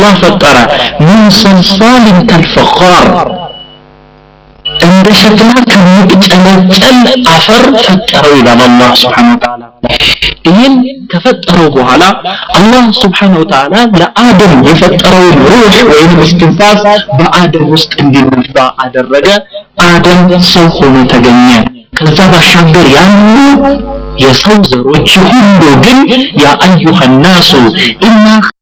አላህ ፈጠረ ምን ሰልሳልን ከልፈኻር እንደ ሸክላ ከሚጨለጨል አፈር ፈጠረው ይላል አላህ ስብሓን ወተዓላ ይህን ከፈጠረው በኋላ አላህ ስብሓን ወተዓላ ለአደም የፈጠረውን ሩህ ወይም እስትንፋስ በአደም ውስጥ እንዲነፋ አደረገ አደም ሰው ሆኖ ተገኘ ከዛ ባሻገር ያሉ የሰው ዘሮች ሁሉ ግን ያ አዩሃ ናሱ ኢና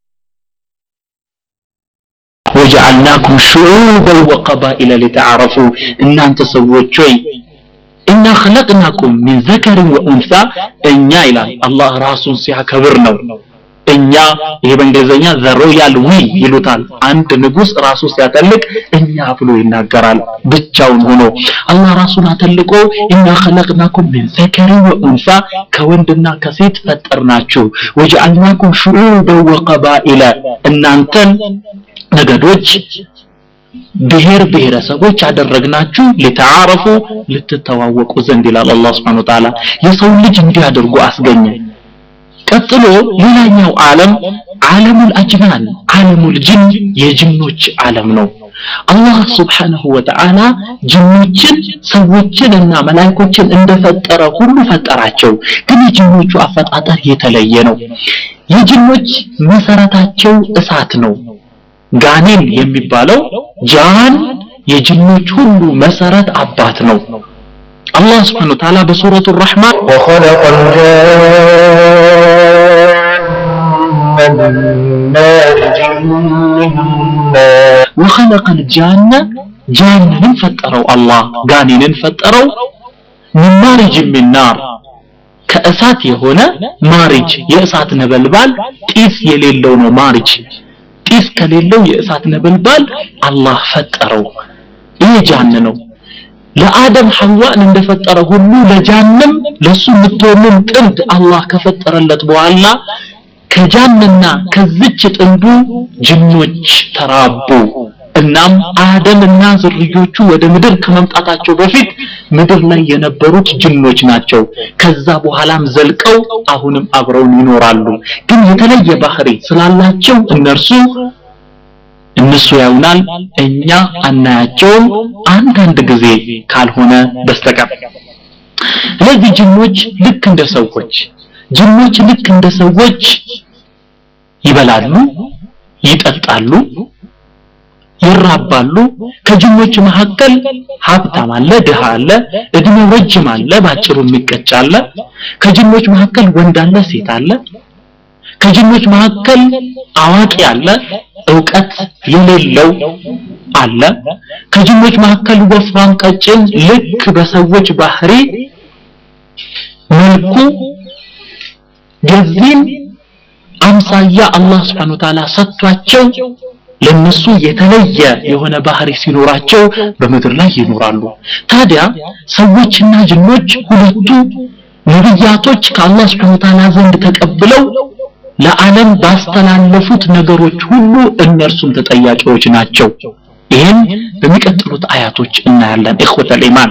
ወጀዐልናኩም ሹዑበን ወቀባኢለ ሊተዓረፉ እናንተ ሰዎች ሆይ ኢና ኸለቅናኩም ሚን ዘከርን ወኡንሳ እኛ ይላል አላህ ራሱን ሲያከብር ነው እኛ ይሄ በእንግሊዝኛ ዘ ሮያል ዊ ይሉታል አንድ ንጉስ ራሱ ሲያጠልቅ እኛ ብሎ ይናገራል ብቻውን ሆኖ አላህ ራሱን አተልቆ ኢና ኸለቅናኩም ሚን ዘከርን ወኡንሳ ከወንድና ከሴት ፈጠርናችሁ ወጀዐልናኩም ሹዑበን ወቀባኢለ እናንተን ነገዶች ብሔር ብሔረሰቦች አደረግናችሁ ሊተዓረፉ ልትተዋወቁ ዘንድ ይላል አላህ Subhanahu Wa Ta'ala የሰው ልጅ እንዲያደርጉ አስገኘ ቀጥሎ ሌላኛው ዓለም ዓለሙል አጅናን ዓለሙል ጅን የጅኖች ዓለም ነው አላህ ስብሓንሁ ወተዓላ ጅኖችን ሰዎችን እና መላይኮችን እንደፈጠረ ሁሉ ፈጠራቸው ግን የጅኖቹ አፈጣጠር የተለየ ነው የጅኖች መሰረታቸው እሳት ነው ጋኔን የሚባለው ጃን የጅኖች ሁሉ መሰረት አባት ነው አላህ ስብሓን ወተዓላ በሱረቱ ራሕማን وخلق الجان من مارج من نار وخلق الجان ጃንንን ፈጠረው አላህ ጋኔንን ፈጠረው من ማሪጅ من ናር ከእሳት የሆነ ማሪጅ የእሳት ነበልባል ጢስ የሌለው ነው ማሪጅ ጢስ ከሌለው የእሳት ነበልባል አላህ ፈጠረው ይሄ ጃን ነው ለአደም ሐዋን እንደፈጠረ ሁሉ ለጃንም ለሱ የምትሆንን ጥንድ አላህ ከፈጠረለት በኋላ ከጃንና ከዝች ጥንዱ ጅኖች ተራቡ እናም አደምና ዝርዮቹ ወደ ምድር ከመምጣታቸው በፊት ምድር ላይ የነበሩት ጅኖች ናቸው ከዛ በኋላም ዘልቀው አሁንም አብረውን ይኖራሉ ግን የተለየ ባህሪ ስላላቸው እነርሱ እነሱ ያዩናል እኛ አናያቸውም አንዳንድ ጊዜ ካልሆነ በስተቀር ስለዚህ ጅኖች ልክ እንደ ሰዎች ጅኖች ልክ እንደ ሰዎች ይበላሉ ይጠጣሉ ይራባሉ ከጅኖች መካከል ሀብታም አለ ድሃ አለ እድሜው ረጅም አለ ባጭሩ የሚቀጭ አለ ከጅኖች መካከል ወንድ አለ ሴት አለ ከጅኖች መካከል አዋቂ አለ እውቀት የሌለው አለ ከጅኖች መካከል ወፍራም ቀጭን ልክ በሰዎች ባህሪ መልኩ የዚህም አምሳያ አላህ Subhanahu Ta'ala ሰጥቷቸው ለነሱ የተለየ የሆነ ባህሪ ሲኖራቸው በምድር ላይ ይኖራሉ ታዲያ ሰዎችና ጅኖች ሁለቱ ነብያቶች ከአላህ Subhanahu Ta'ala ዘንድ ተቀብለው ለዓለም ባስተላለፉት ነገሮች ሁሉ እነርሱም ተጠያቂዎች ናቸው ይህን በሚቀጥሉት አያቶች እናያለን ኢኽወተል ኢማን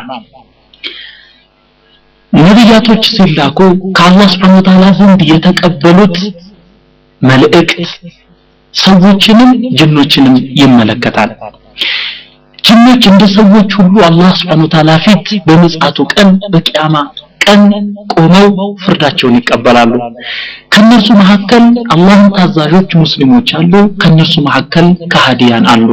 ነቢያቶች ሲላኩ ከአላህ ስብሐ ወተዓላ ዘንድ የተቀበሉት መልእክት ሰዎችንም ጅኖችንም ይመለከታል ጅኖች እንደ ሰዎች ሁሉ አላህ ስብሐ ወተዓላ ፊት በምጽአቱ ቀን በቂያማ ቀን ቆመው ፍርዳቸውን ይቀበላሉ ከነርሱ መካከል አላህን ታዛዦች ሙስሊሞች አሉ ከነርሱ መካከል ከሃዲያን አሉ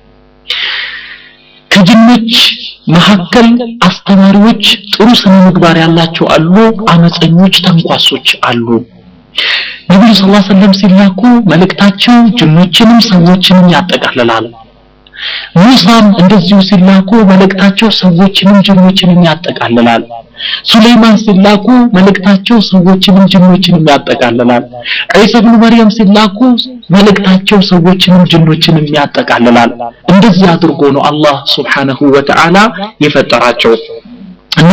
ከጅኖች መካከል አስተማሪዎች ጥሩ ስነ ምግባር ያላቸው አሉ አመፀኞች ተንኳሶች አሉ ነብዩ ሰለላሁ ዐለይሂ ወሰለም ሲላኩ መልእክታቸው ጅኖችንም ሰዎችንም ያጠቃልላል ሙሳም እንደዚሁ ሲላኩ መልእክታቸው ሰዎችንም ጅኖችንም ያጠቃልላል ሱለይማን ሲላኩ መልእክታቸው ሰዎችንም ጅኖችንም ያጠቃልላል ዒሳ ኢብኑ መርየም ሲላኩ መልእክታቸው ሰዎችንም ጅኖችንም ያጠቃልላል እንደዚህ አድርጎ ነው አላህ Subhanahu Wa Ta'ala የፈጠራቸው እና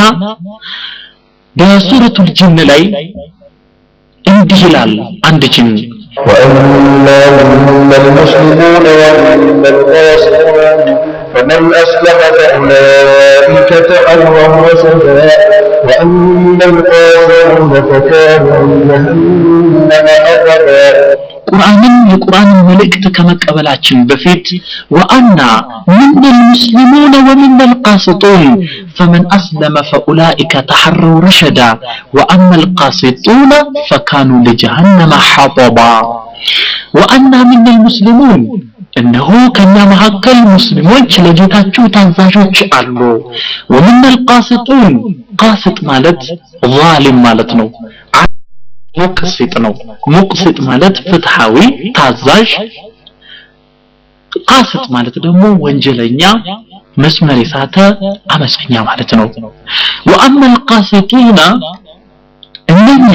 በሱረቱል ጅን ላይ እንዲህ ይላል አንድ ጅን وأما منا المسلمون ومنا القاسطون فمن أسلم فأولئك تأووا سواء وأما القاسطون فكانوا جهنم أبدا ቁርአንን የቁርአንን መልእክት ከመቀበላችን በፊት ወአና ምነ ልሙስሊሙነ ወምነ ልቃስጡን ፈመን አስለመ ፈኡላኢከ ተሐረው ረሸዳ ወአማ ልቃስጡነ ፈካኑ ለጀሃነመ ሐጠባ ወአና ምነ ልሙስሊሙን እነሆ ከኛ መካከል ሙስሊሞች ለጌታቸው ታዛዦች አሉ ወምነ ልቃስጡን ቃስጥ ማለት ዛሊም ማለት ነው ሙቅሲጥ ነው ሙቅሲጥ ማለት ፍትሃዊ ታዛዥ ቃስጥ ማለት ደግሞ ወንጀለኛ መስመር የሳተ አመፀኛ ማለት ነው ወአማ ልቃስጡና እነኛ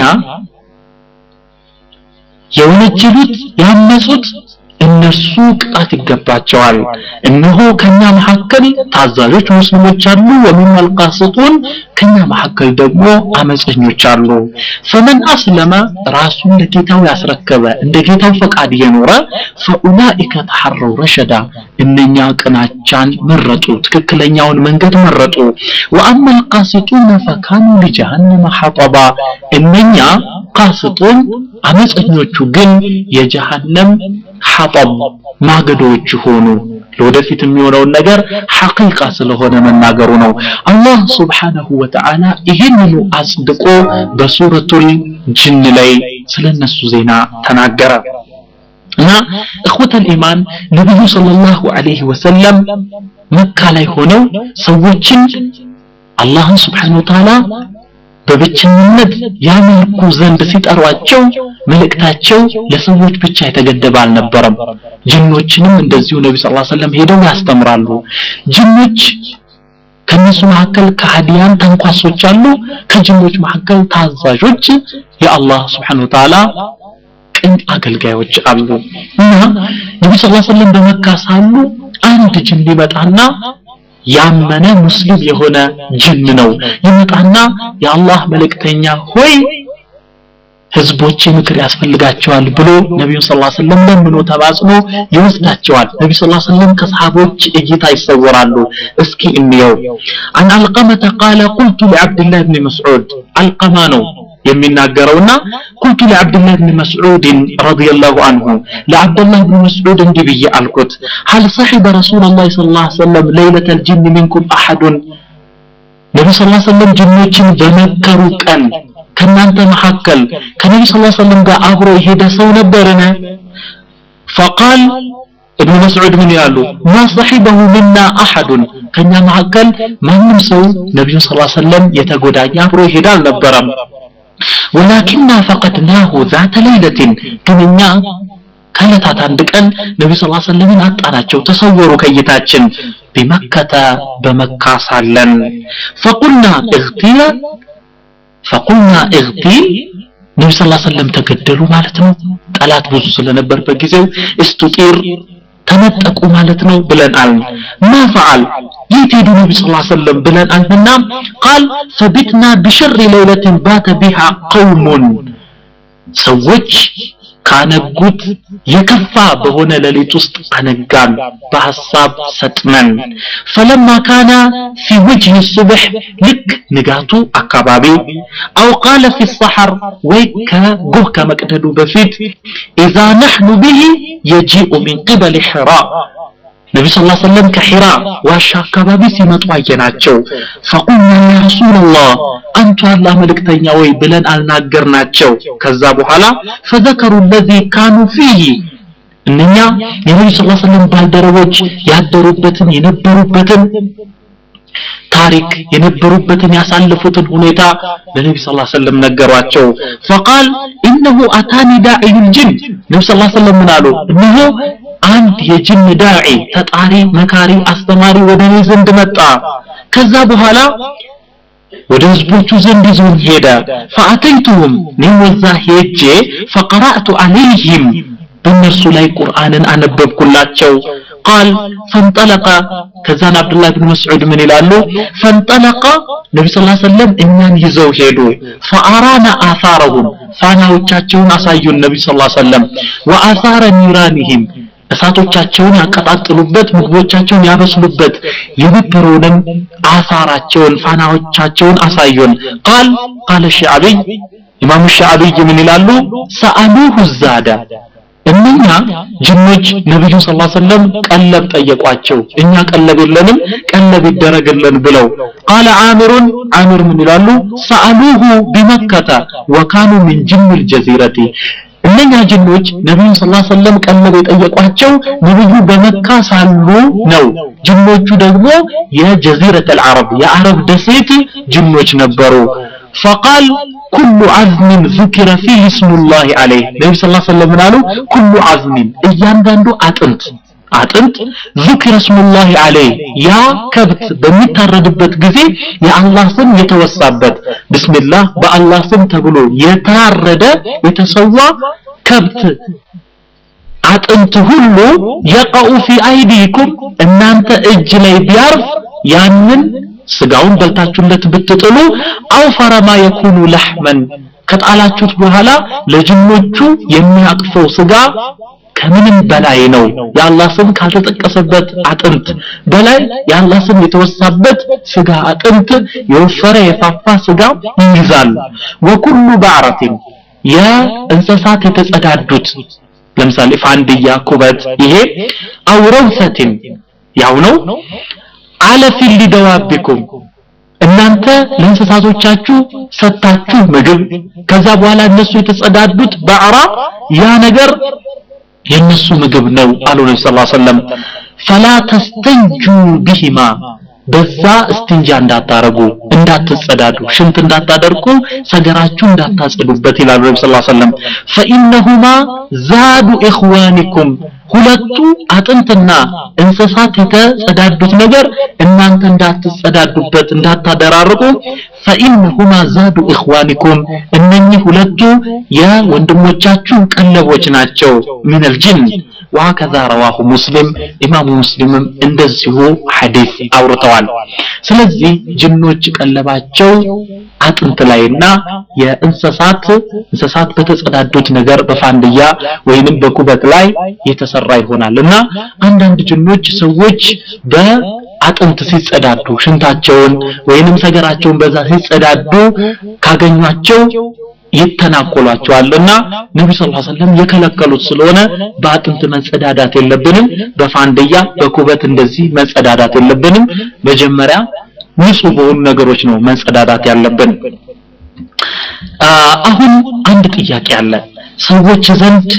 የወነጀሉት ያመፁት እነርሱ ቅጣት ይገባቸዋል እነሆ ከኛ መካከል ታዛዦች ሙስሊሞች አሉ ወሚን አልቃስጡን ከኛ መካከል ደግሞ አመፀኞች አሉ ፈመን አስለመ ራሱን ለጌታው ያስረከበ እንደ ጌታው ፈቃድ የኖረ ፈኡላኢከ ተሐረው ረሸዳ እነኛ ቅናቻን መረጡ ትክክለኛውን መንገድ መረጡ ወአማ አልቃስጡነ ፈካኑ ሊጀሃነመ ሐጠባ እነኛ ቃስጡን አመፀኞቹ ግን የጀሃነም ሐጠብ ማገዶዎች ሆኑ ለወደፊት የሚሆነውን ነገር ሐቂቃ ስለሆነ መናገሩ ነው አላህ ስብሓነሁ ወተዓላ ይህንኑ አጽድቆ በሱረቱል ጅን ላይ ስለነሱ ዜና ተናገረ እና እኽወተል ኢማን ነቢዩ ሰለላሁ ዐለይሂ ወሰለም መካ ላይ ሆነው ሰዎችን አላህን ስብሓነሁ ወተዓላ በብቸኝነት ያመልኩ ዘንድ ሲጠሯቸው መልእክታቸው ለሰዎች ብቻ የተገደበ አልነበረም ጅኖችንም እንደዚሁ ነቢ ስ ሰለም ሄደው ያስተምራሉ ጅኖች ከነሱ መካከል ከሃዲያን ተንኳሶች አሉ ከጅኖች መካከል ታዛዦች የአላህ ስብሓን ወተዓላ ቅን አገልጋዮች አሉ እና ነቢ ስ ሰለም በመካ ሳሉ አንድ ጅን ይመጣና ያመነ ሙስሊም የሆነ ጅን ነው ይመጣና የአላህ መልእክተኛ ሆይ ህዝቦች ምክር ያስፈልጋቸዋል ብሎ ነቢዩ ስ ሰለም ለምኖ ተማጽኖ ይወስዳቸዋል ነቢ ስ ሰለም ከሰሃቦች እይታ ይሰወራሉ እስኪ እንየው አን አልቀመተ ቃለ ቁልቱ ለዓብድላህ ብን መስዑድ አልቀማ ነው የሚናገረውና ቁልቱ ለዓብድላህ ብን መስዑድን ረዲየላሁ አንሁ ለዓብደላህ ብን መስዑድ እንዲህ ብዬ አልኩት ሀል ሰሒበ ረሱላላህ ስ ላ ሰለም ለይለተ ልጅን ሚንኩም አሐዱን ነቢ ስ ሰለም ጅኖችን በመከሩ ቀን ከእናንተ መካከል ከነቢ ስ ሰለም ጋር አብሮ የሄደ ሰው ነበርን ፈቃል ابن مسعود من يالو ما صحبه منا أحد كان مهكل من سو نبي صلى الله عليه وسلم يتقودع يابرو هدال نبرم ولكننا فقدناه ذات ليلة كمنا ከዕለታት አንድ ቀን ነቢ ስ ሰለምን አጣናቸው ተሰወሩ ከይታችን ቢመከተ በመካ ሳለን ፈቁልና እግቲለ ፈቁልና እግቲል ነቢ ስ ሰለም ተገደሉ ማለት ነው ጠላት ብዙ ስለነበር በጊዜው እስቱጢር ተነጠቁ ማለት ነው ብለን አልን ማ ፈዓል የት ሄዱ ነቢ ስ ሰለም ብለን አልንና ቃል ፈቢትና ቢሸሪ ለይለትን ባተ ቢሃ ቀውሙን ሰዎች ካነጉት የከፋ በሆነ ሌሊት ውስጥ አነጋን በሐሳብ ሰጥመን ፈለማ ካነ ፊ ወጅህ ሱብሕ ልክ ንጋቱ አካባቢ አው ቃለ ፊ ሰሐር ወይ ከጎህ ከመቅደዱ በፊት ኢዛ ነሕኑ ብሂ የጂኡ ሚን ቅበል ሕራ ነቢ ስ ሰለም ከሒራ ዋሻ አካባቢ ሲመጡ አየናቸው ፈቁልና ያ ረሱላላህ አንቱ አላህ መልእክተኛ ወይ ብለን አልናገርናቸው ከዛ በኋላ ፈዘከሩ ለዚ ካኑ ፊህ እነኛ የነቢ ስ ሰለም ባልደረቦች ያደሩበትን የነበሩበትን ታሪክ የነበሩበትን ያሳለፉትን ሁኔታ ለነቢ ስ ሰለም ነገሯቸው ፈቃል ኢነሁ አታኒ ዳዒ ልጅን ነቢ ስ ሰለም ምን አሉ እነሆ አንድ የጅን ዳዒ ተጣሪ መካሪ አስተማሪ ወደ እኔ ዘንድ መጣ ከዛ በኋላ ወደ ህዝቦቹ ዘንድ ይዞኝ ሄደ ፈአተይቱሁም እኔም ወዛ ሄጄ ፈቀራእቱ አለይህም በእነርሱ ላይ ቁርአንን አነበብኩላቸው ቃል ፈንጠለቀ ከዛን አብዱላህ ብን መስዑድ ምን ይላሉ ፈንጠለቀ ነቢ ስ ሰለም እኛን ይዘው ሄዱ ፈአራና አሳረሁም ፋናዎቻቸውን አሳዩን ነቢ ስ ሰለም ወአሳረ ኒራኒህም እሳቶቻቸውን ያቀጣጥሉበት ምግቦቻቸውን ያበስሉበት የነበረውንም አሳራቸውን ፋናዎቻቸውን አሳዩን ቃል ቃለ ሻዕቢይ ኢማሙ ሻዕቢይ ምን ይላሉ ሰአሉሁ ዛዳ እነኛ ጅኖች ነብዩ ሰለላሁ ዐለይሂ ወሰለም ቀለብ ጠየቋቸው እኛ ቀለብ የለንም ቀለብ ይደረግልን ብለው ቃለ አሚሩን አሚር ምን ይላሉ ሰአሉሁ ቢመከተ ወካኑ ሚን ጅን ልጀዚረቲ እነኛ ጅኖች ነብዩ ሰለላሁ ዐለይሂ ወሰለም ቀለብ የጠየቋቸው ነብዩ በመካ ሳሉ ነው ጅኖቹ ደግሞ የጀዚረት አልዓረብ የአረብ ደሴት ጅኖች ነበሩ فقال كل عزم ذكر فيه اسم الله عليه ነብዩ ሰለላሁ ዐለይሂ ወሰለም አሉ كل عزم እያንዳንዱ አጥንት አጥንት ذكر اسم الله عليه ያ ከብት በሚታረድበት ጊዜ የአላህ ስም የተወሳበት ቢስሚላህ በአላህ ስም ተብሎ የታረደ የተሰዋ ከብት አጥንት ሁሉ የቀኡ ፊ አይዲኩም እናንተ እጅ ላይ ቢያርፍ ያንን ስጋውን በልታችሁለት ብትጥሉ አውፈረ ማ የኩኑ ለሕመን ከጣላችሁት በኋላ ለጅኖቹ የሚያቅፈው ስጋ ከምንም በላይ ነው የአላህ ስም ካልተጠቀሰበት አጥንት በላይ የአላህ ስም የተወሳበት ስጋ አጥንት የወፈረ የፋፋ ስጋ ይይዛሉ ወኩሉ ባዕረቲን የእንስሳት የተጸዳዱት ለምሳሌ ፋንድያ ኩበት ይሄ አውረውሰቲን ያው ነው አለፊል ሊደዋቢኩም እናንተ ለእንስሳቶቻችሁ ሰጣችሁ ምግብ ከዛ በኋላ እነሱ የተጸዳዱት ባዕራ ያ ነገር የነሱ ምግብ ነው አሉ ነቢ ስ ሰለም ፈላ ተስተንጁ ቢሂማ በዛ እስትንጃ እንዳታረጉ እንዳትጸዳዱ ሽንት እንዳታደርቁ ሰገራችሁ እንዳታጸዱበት ይላሉ ነቢ ስ ሰለም ፈኢነሁማ ዛዱ ኢኽዋኒኩም ሁለቱ አጥንትና እንስሳት የተጸዳዱት ነገር እናንተ እንዳትጸዳዱበት እንዳታደራርቁ ፈኢነሁማ ዛዱ ኢኽዋኒኩም እነኚህ ሁለቱ የወንድሞቻችሁ ቀለቦች ናቸው ሚነል ጅን ወሀከዛ ረዋሁ ሙስሊም ኢማሙ ሙስሊምም እንደዚሁ ሐዲስ አውርተዋል ስለዚህ ጅኖች ቀለባቸው አጥንት ላይና የእንስሳት እንስሳት በተጸዳዱት ነገር በፋንድያ ወይንም በኩበት ላይ የተሰራ ይሆናል እና አንዳንድ ጅኖች ሰዎች በአጥንት ሲጸዳዱ ሽንታቸውን ወይንም ሰገራቸውን በዛ ሲጸዳዱ ካገኟቸው ይተናኮሏቸዋልና ነቢ ስ ሰለም የከለከሉት ስለሆነ በአጥንት መጸዳዳት የለብንም በፋንድያ በኩበት እንደዚህ መጸዳዳት የለብንም መጀመሪያ ንጹህ በሆኑ ነገሮች ነው መጸዳዳት ያለብን አሁን አንድ ጥያቄ አለ ሰዎች ዘንድ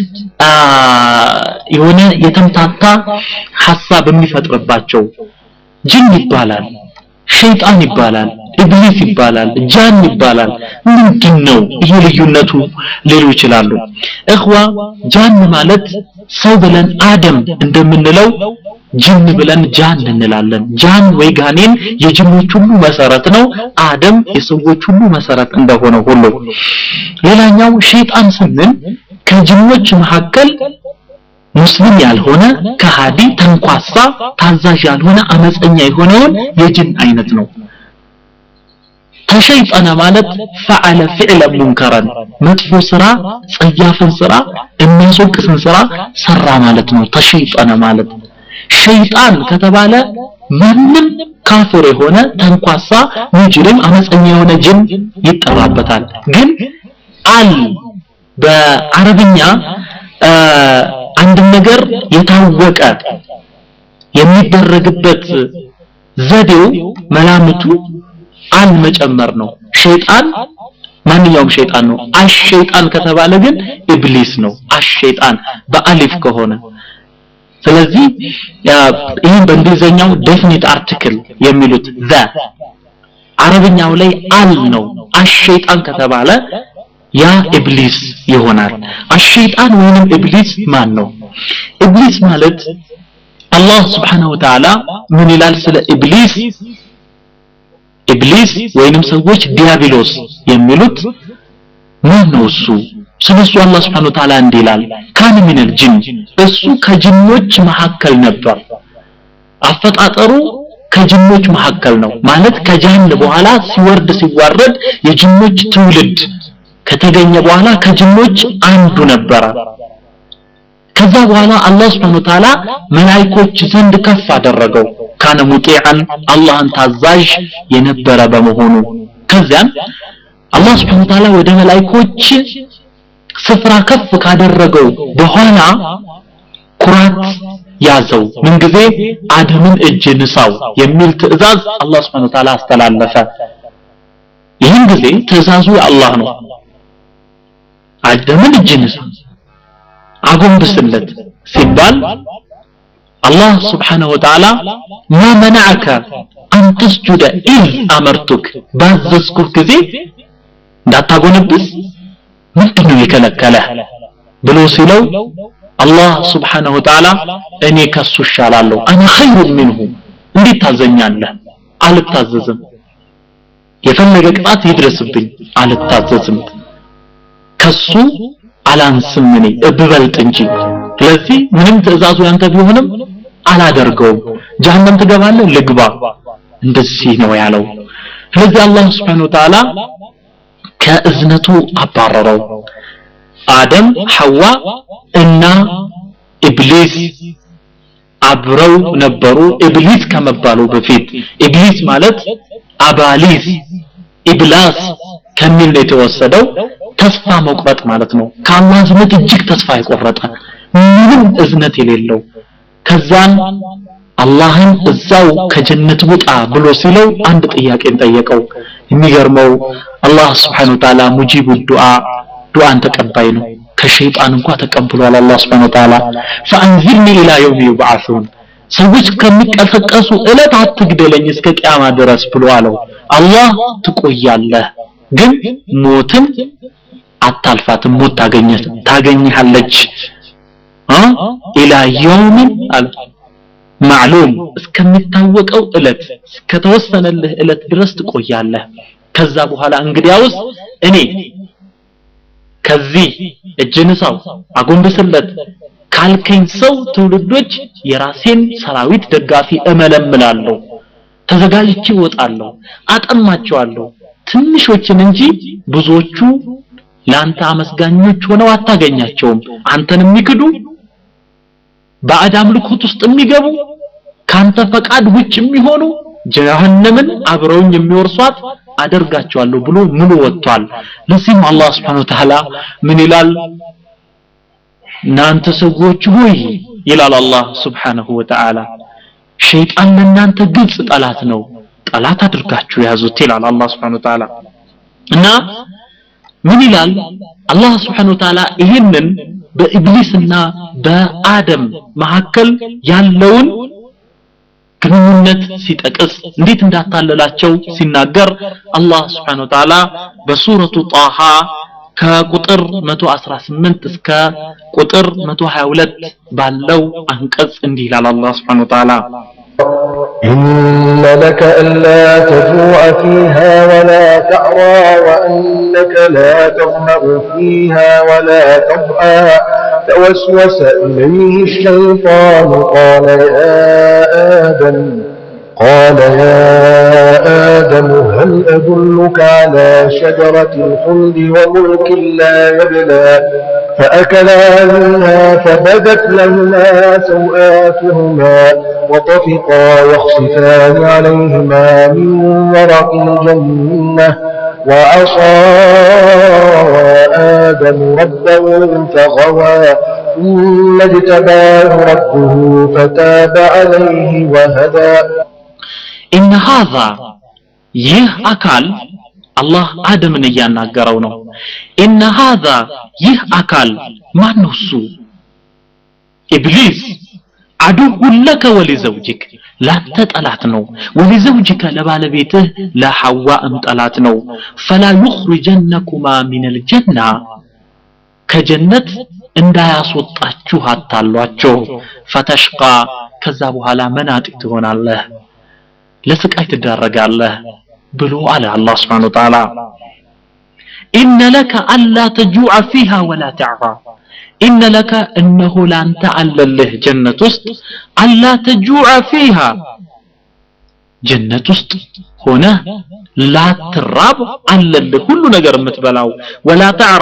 የሆነ የተምታታ ሐሳብ የሚፈጥርባቸው ጅን ይባላል ሸይጣን ይባላል ኢብሊስ ይባላል ጃን ይባላል ምንድን ነው ይሄ ልዩነቱ ሊሉ ይችላሉ እኽዋ ጃን ማለት ሰው ብለን አደም እንደምንለው ጅን ብለን ጃን እንላለን ጃን ወይ ጋኔን የጅኖች ሁሉ መሰረት ነው አደም የሰዎች ሁሉ መሰረት እንደሆነ ሁሉ ሌላኛው ሸይጣን ስንል ከጅኖች መካከል ሙስሊም ያልሆነ ከሃዲ ተንኳሳ ታዛዥ ያልሆነ አመፀኛ የሆነውን የጅን አይነት ነው ተሸይጠነ ማለት ፈዓለ ፊዕለ ሙንከረን መጥፎ ስራ ጸያፍን ስራ የሚያስወቅስን ስራ ሰራ ማለት ነው ተሸይጠነ ማለት ሸይጣን ከተባለ ማንም ካፍር የሆነ ተንኳሳ ሙጅሪም አመፀኛ የሆነ ጅን ይጠራበታል ግን አል በአረብኛ አንድ ነገር የታወቀ የሚደረግበት ዘዴው መላምቱ አል መጨመር ነው ሸይጣን ማንኛውም ሸይጣን ነው አሸይጣን ከተባለ ግን ኢብሊስ ነው አሸይጣን በአሊፍ ከሆነ ስለዚህ ይህን በእንግሊዘኛው ዴፊኒት አርቲክል የሚሉት ዘ አረብኛው ላይ አል ነው አሸይጣን ከተባለ ያ ኢብሊስ ይሆናል አሸይጣን ወይንም ኢብሊስ ማን ነው ኢብሊስ ማለት አላህ Subhanahu Wa Ta'ala ምን ይላል ስለ ኢብሊስ ኢብሊስ ወይንም ሰዎች ዲያብሎስ የሚሉት ማን ነው እሱ ስለሱ አላህ Subhanahu Wa Ta'ala እንዲህ ይላል ካን ሚነል ጅን እሱ ከጅኖች መካከል ነበር አፈጣጠሩ ከጅኖች መካከል ነው ማለት ከጃን በኋላ ሲወርድ ሲዋረድ የጅኖች ትውልድ ከተገኘ በኋላ ከጅኖች አንዱ ነበረ ከዛ በኋላ አላህ Subhanahu Ta'ala መላእክቶች ዘንድ ከፍ አደረገው ካነ ሙጢዓን አላህን ታዛዥ የነበረ በመሆኑ ከዚያን አላህ ስብሐ ወተዓላ ወደ መላእክቶች ስፍራ ከፍ ካደረገው በኋላ ኩራት ያዘው ምንጊዜ አደምን እጅ ንሳው የሚል ትዕዛዝ አላህ ስብሐ ወተዓላ አስተላለፈ ይህን ጊዜ ትዕዛዙ የአላህ ነው አደምን እጅ ንሳ አጎንብስለት ሲባል አላህ ስብሓነሁ ወተዓላ ማ መናዐከ አን ተስጁደ ኢዝ አመርቱክ ባዘዝኩህ ጊዜ እንዳታጎነብስ ምንድነው የከለከለህ ብሎ ሲለው አላህ ስብሓነሁ ወተዓላ እኔ ከሱ እሻላለሁ አነ ኸይሩን ሚንሁ እንዴት ታዘኛለህ አልታዘዝም የፈለገ ቅጣት ይድረስብኝ አልታዘዝም ከሱ አላንስም እኔ እብበልጥ እንጂ ስለዚህ ምንም ትእዛዙ ያንተ ቢሆንም አላደርገውም ጀሃነም ትገባለህ ልግባ እንደዚህ ነው ያለው ስለዚህ አላህ Subhanahu Wa Ta'ala ከእዝነቱ አባረረው አደም ሐዋ እና ኢብሊስ አብረው ነበሩ ኢብሊስ ከመባሉ በፊት ኢብሊስ ማለት አባሊስ ኢብላስ ከሚል ነው የተወሰደው ተስፋ መቁረጥ ማለት ነው ከአላህ እዝነት እጅግ ተስፋ የቆረጠ ምንም እዝነት የሌለው ከዛን አላህን እዛው ከጀነት ውጣ ብሎ ሲለው አንድ ጥያቄን ጠየቀው የሚገርመው አላህ Subhanahu Wa Ta'ala ሙጂቡ ዱዓ ዱዓን ተቀባይ ነው ከሸይጣን እንኳ ተቀብሏል አላህ Subhanahu Wa Ta'ala فانذرني الى يوم يبعثون ሰዎች ከሚቀሰቀሱ እለት አትግደለኝ እስከ ቂያማ ድረስ ብሎ አለው አላህ ትቆያለህ ግን ሞትን አታልፋትም ሞት ታገኘት ታገኝሃለች አ ኢላ የውምን አለ ማዕሉም እስከሚታወቀው እለት እስከተወሰነልህ እለት ድረስ ትቆያለህ ከዛ በኋላ እንግዲያውስ እኔ ከዚህ እጅ ንሳው አጎንብስለት ካልከኝ ሰው ትውልዶች የራሴን ሰራዊት ደጋፊ እመለምላለሁ ተዘጋጅቼ እወጣለሁ አጠማቸዋለሁ ትንሾችን እንጂ ብዙዎቹ ለአንተ አመስጋኞች ሆነው አታገኛቸውም አንተን የሚክዱ ባዕድ አምልኮት ውስጥ የሚገቡ ካንተ ፈቃድ ውጭ የሚሆኑ ጀሃነምን አብረውኝ የሚወርሷት አደርጋቸዋለሁ ብሎ ምሎ ወጥቷል ለዚህም አላህ Subhanahu Wa Ta'ala ምን ይላል እናንተ ሰዎች ሆይ ይላል አላህ Subhanahu Wa Ta'ala ሸይጣን ለእናንተ ግልጽ ጠላት ነው ጠላት አድርጋችሁ ያዙት ይላል አላህ Subhanahu Wa Ta'ala እና ምን ይላል አላህ Subhanahu Wa Ta'ala ይህንን በኢብሊስና በአደም መካከል ያለውን ግንኙነት ሲጠቅስ እንዴት እንዳታለላቸው ሲናገር አላህ Subhanahu Wa Ta'ala በሱረቱ ጣሃ ከቁጥር 118 እስከ ቁጥር 122 ባለው አንቀጽ እንዲህ ይላል አላህ Subhanahu Wa Ta'ala إن لك ألا تجوع فيها ولا تعرى وأنك لا تظمأ فيها ولا تضحى فوسوس إليه الشيطان قال يا آدم قال يا آدم هل أدلك على شجرة الخلد وملك لا يبلى فأكلا منها فبدت لهما سوآتهما وطفقا يخصفان عليهما من ورق الجنة وعصى آدم ربه فغوى ثم اجتباه ربه فتاب عليه وهدى ኢነ ሃዛ ይህ አካል አላህ አደምን እያናገረው ነው ኢነ ሃዛ ይህ አካል ማን ነው እሱ ኢብሊስ አዱውን ለከ ወሊዘውጅክ ላንተ ጠላት ነው ወሊዘውጅከ ለባለቤትህ ለሐዋእም ጠላት ነው ፈላ ዩኽሪጀነኩማ ሚነል ጀና ከጀነት እንዳያስወጣችሁ አታሏቸው ፈተሽቃ ከዛ በኋላ መናጢ ትሆናለህ ለስቃይ ትዳረጋለህ ብሎ አለ አላህ Subhanahu Wa Ta'ala ኢነ ለከ አላ ተጁዐ ፊሃ ወላ ተዕራ ኢነ ለከ እነሆ ላንተ አለልህ ጀነት ውስጥ አላ ተጁዐ ፊሃ ጀነት ውስጥ ሆነ ላትራብ አለልህ ሁሉ ነገር የምትበላው ወላ ተዕራ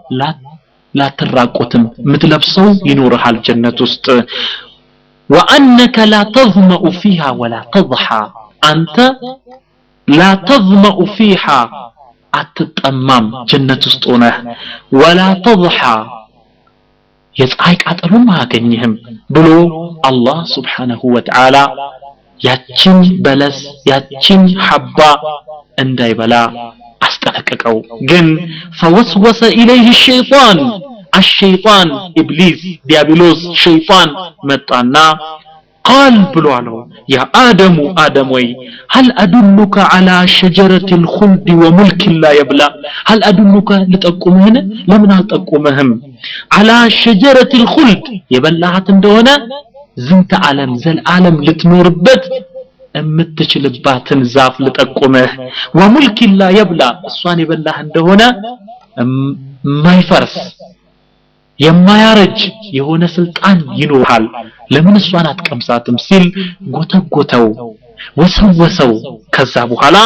ላትራቆትም የምትለብሰው ይኖርሃል ጀነት ውስጥ وأنك لا تظمأ فيها ولا تضحى أنت لا تظمأ فيها አትጠማም ጀነት ውስጥ ሆነህ ወላ ተضሓ የፀሐይ ቃጠሎም አያገኝህም ብሎ አላህ ስብሓነሁ ወተዓላ ያችን በለስ ያችን ሐባ እንዳይበላ አስጠነቀቀው ግን ፈወስወሰ ኢለይህ ሸይጣን አሸይጣን ኢብሊስ ዲያብሎስ ሸይጣን መጣና ቃል ብሎ አለው ያ አደሙ አደም ወይ هل أدلك على شجرة الخلد وملك لا يبلى هل أدلك لتقومهن لمن ألتقومهم على شجرة الخلد يبلعت እንደሆነ ዝንተ ዓለም ዘልዓለም ልትኖርበት የምትችልባትን ዛፍ ልጠቁምህ ወሙልክ ላ የብላ እሷን የበላህ እንደሆነ የማይፈርስ የማያረጅ የሆነ ስልጣን ይኖርሃል ለምን እሷን አትቀምሳትም ሲል ጎተጎተው ወሰወሰው ከዛ በኋላ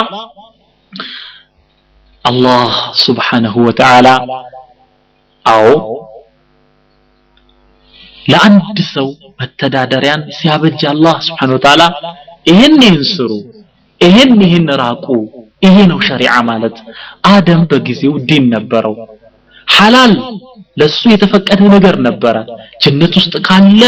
አላህ ስብሓነሁ ወተዓላ አዎ ለአንድ ሰው መተዳደሪያን ሲያበጅ አላህ ስብሓን ወተዓላ ይህን ይህን ስሩ ይህን ይህን ራቁ ይሄ ነው ሸሪዓ ማለት አደም በጊዜው ዲን ነበረው ሐላል ለሱ የተፈቀደ ነገር ነበረ ጀነት ውስጥ ካለ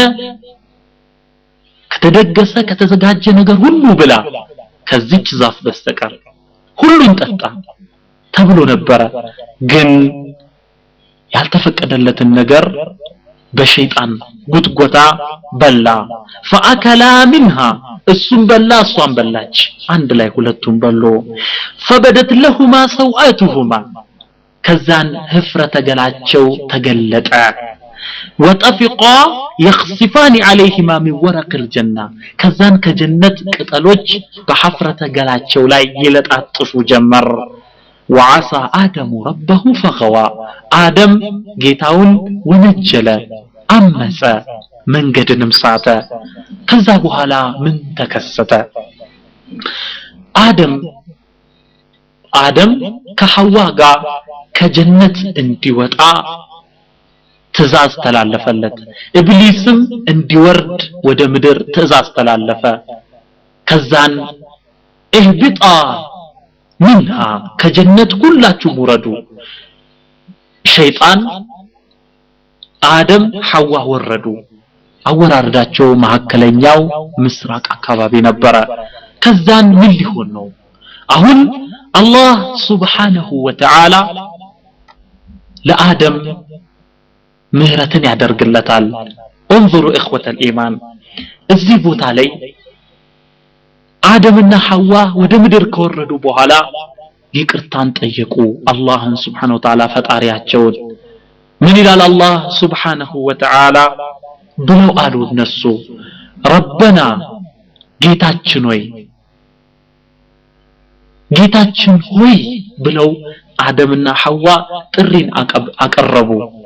ከተደገሰ ከተዘጋጀ ነገር ሁሉ ብላ ከዚች ዛፍ በስተቀር ሁሉን ጠጣ ተብሎ ነበረ ግን ያልተፈቀደለትን ነገር በሸይጣን ጉትጎታ በላ ፈአከላ ሚንሃ እሱም በላ እሷም በላች አንድ ላይ ሁለቱም በሎ ፈበደት ለሁማ ሰውአቱሁማ ከዛን ህፍረተ ገላቸው ተገለጠ ወጠፊቃ የኽሲፋኒ አለይሂማ ሚን ወረቅ ልጀና ከዛን ከጀነት ቅጠሎች በሐፍረተ ገላቸው ላይ ይለጣጥፉ ጀመር ወዓሳ አደሙ ረበሁ ፈኸዋ አደም ጌታውን ወነጀለ አመፀ መንገድንም ሳተ ከዛ በኋላ ምን ተከሰተ አደም አደም ከሐዋ ጋር ከጀነት እንዲወጣ ትእዛዝ ተላለፈለት ኢብሊስም እንዲወርድ ወደ ምድር ትእዛዝ ተላለፈ ከዛን እህቢጣ ሚንሃ ከጀነት ሁላችሁም ውረዱ ሸይጣን አደም ሐዋ ወረዱ አወራረዳቸው መካከለኛው ምስራቅ አካባቢ ነበረ ከዛን ምን ሊሆን ነው አሁን አላህ ሱብሓነሁ ወተዓላ ለአደም ምህረትን ያደርግለታል እንظሩ እኽወተ ልኢማን እዚህ ቦታ ላይ አደምና ሐዋ ወደ ምድር ከወረዱ በኋላ ይቅርታን ጠየቁ አላህን ስብሓን ወተዓላ ፈጣሪያቸውን ምን ይላል አላህ ስብሓነሁ ወተዓላ ብለው አሉ እነሱ ረበና ጌታችን ሆይ ጌታችን ሆይ ብለው አደምና ሐዋ ጥሪን አቀረቡ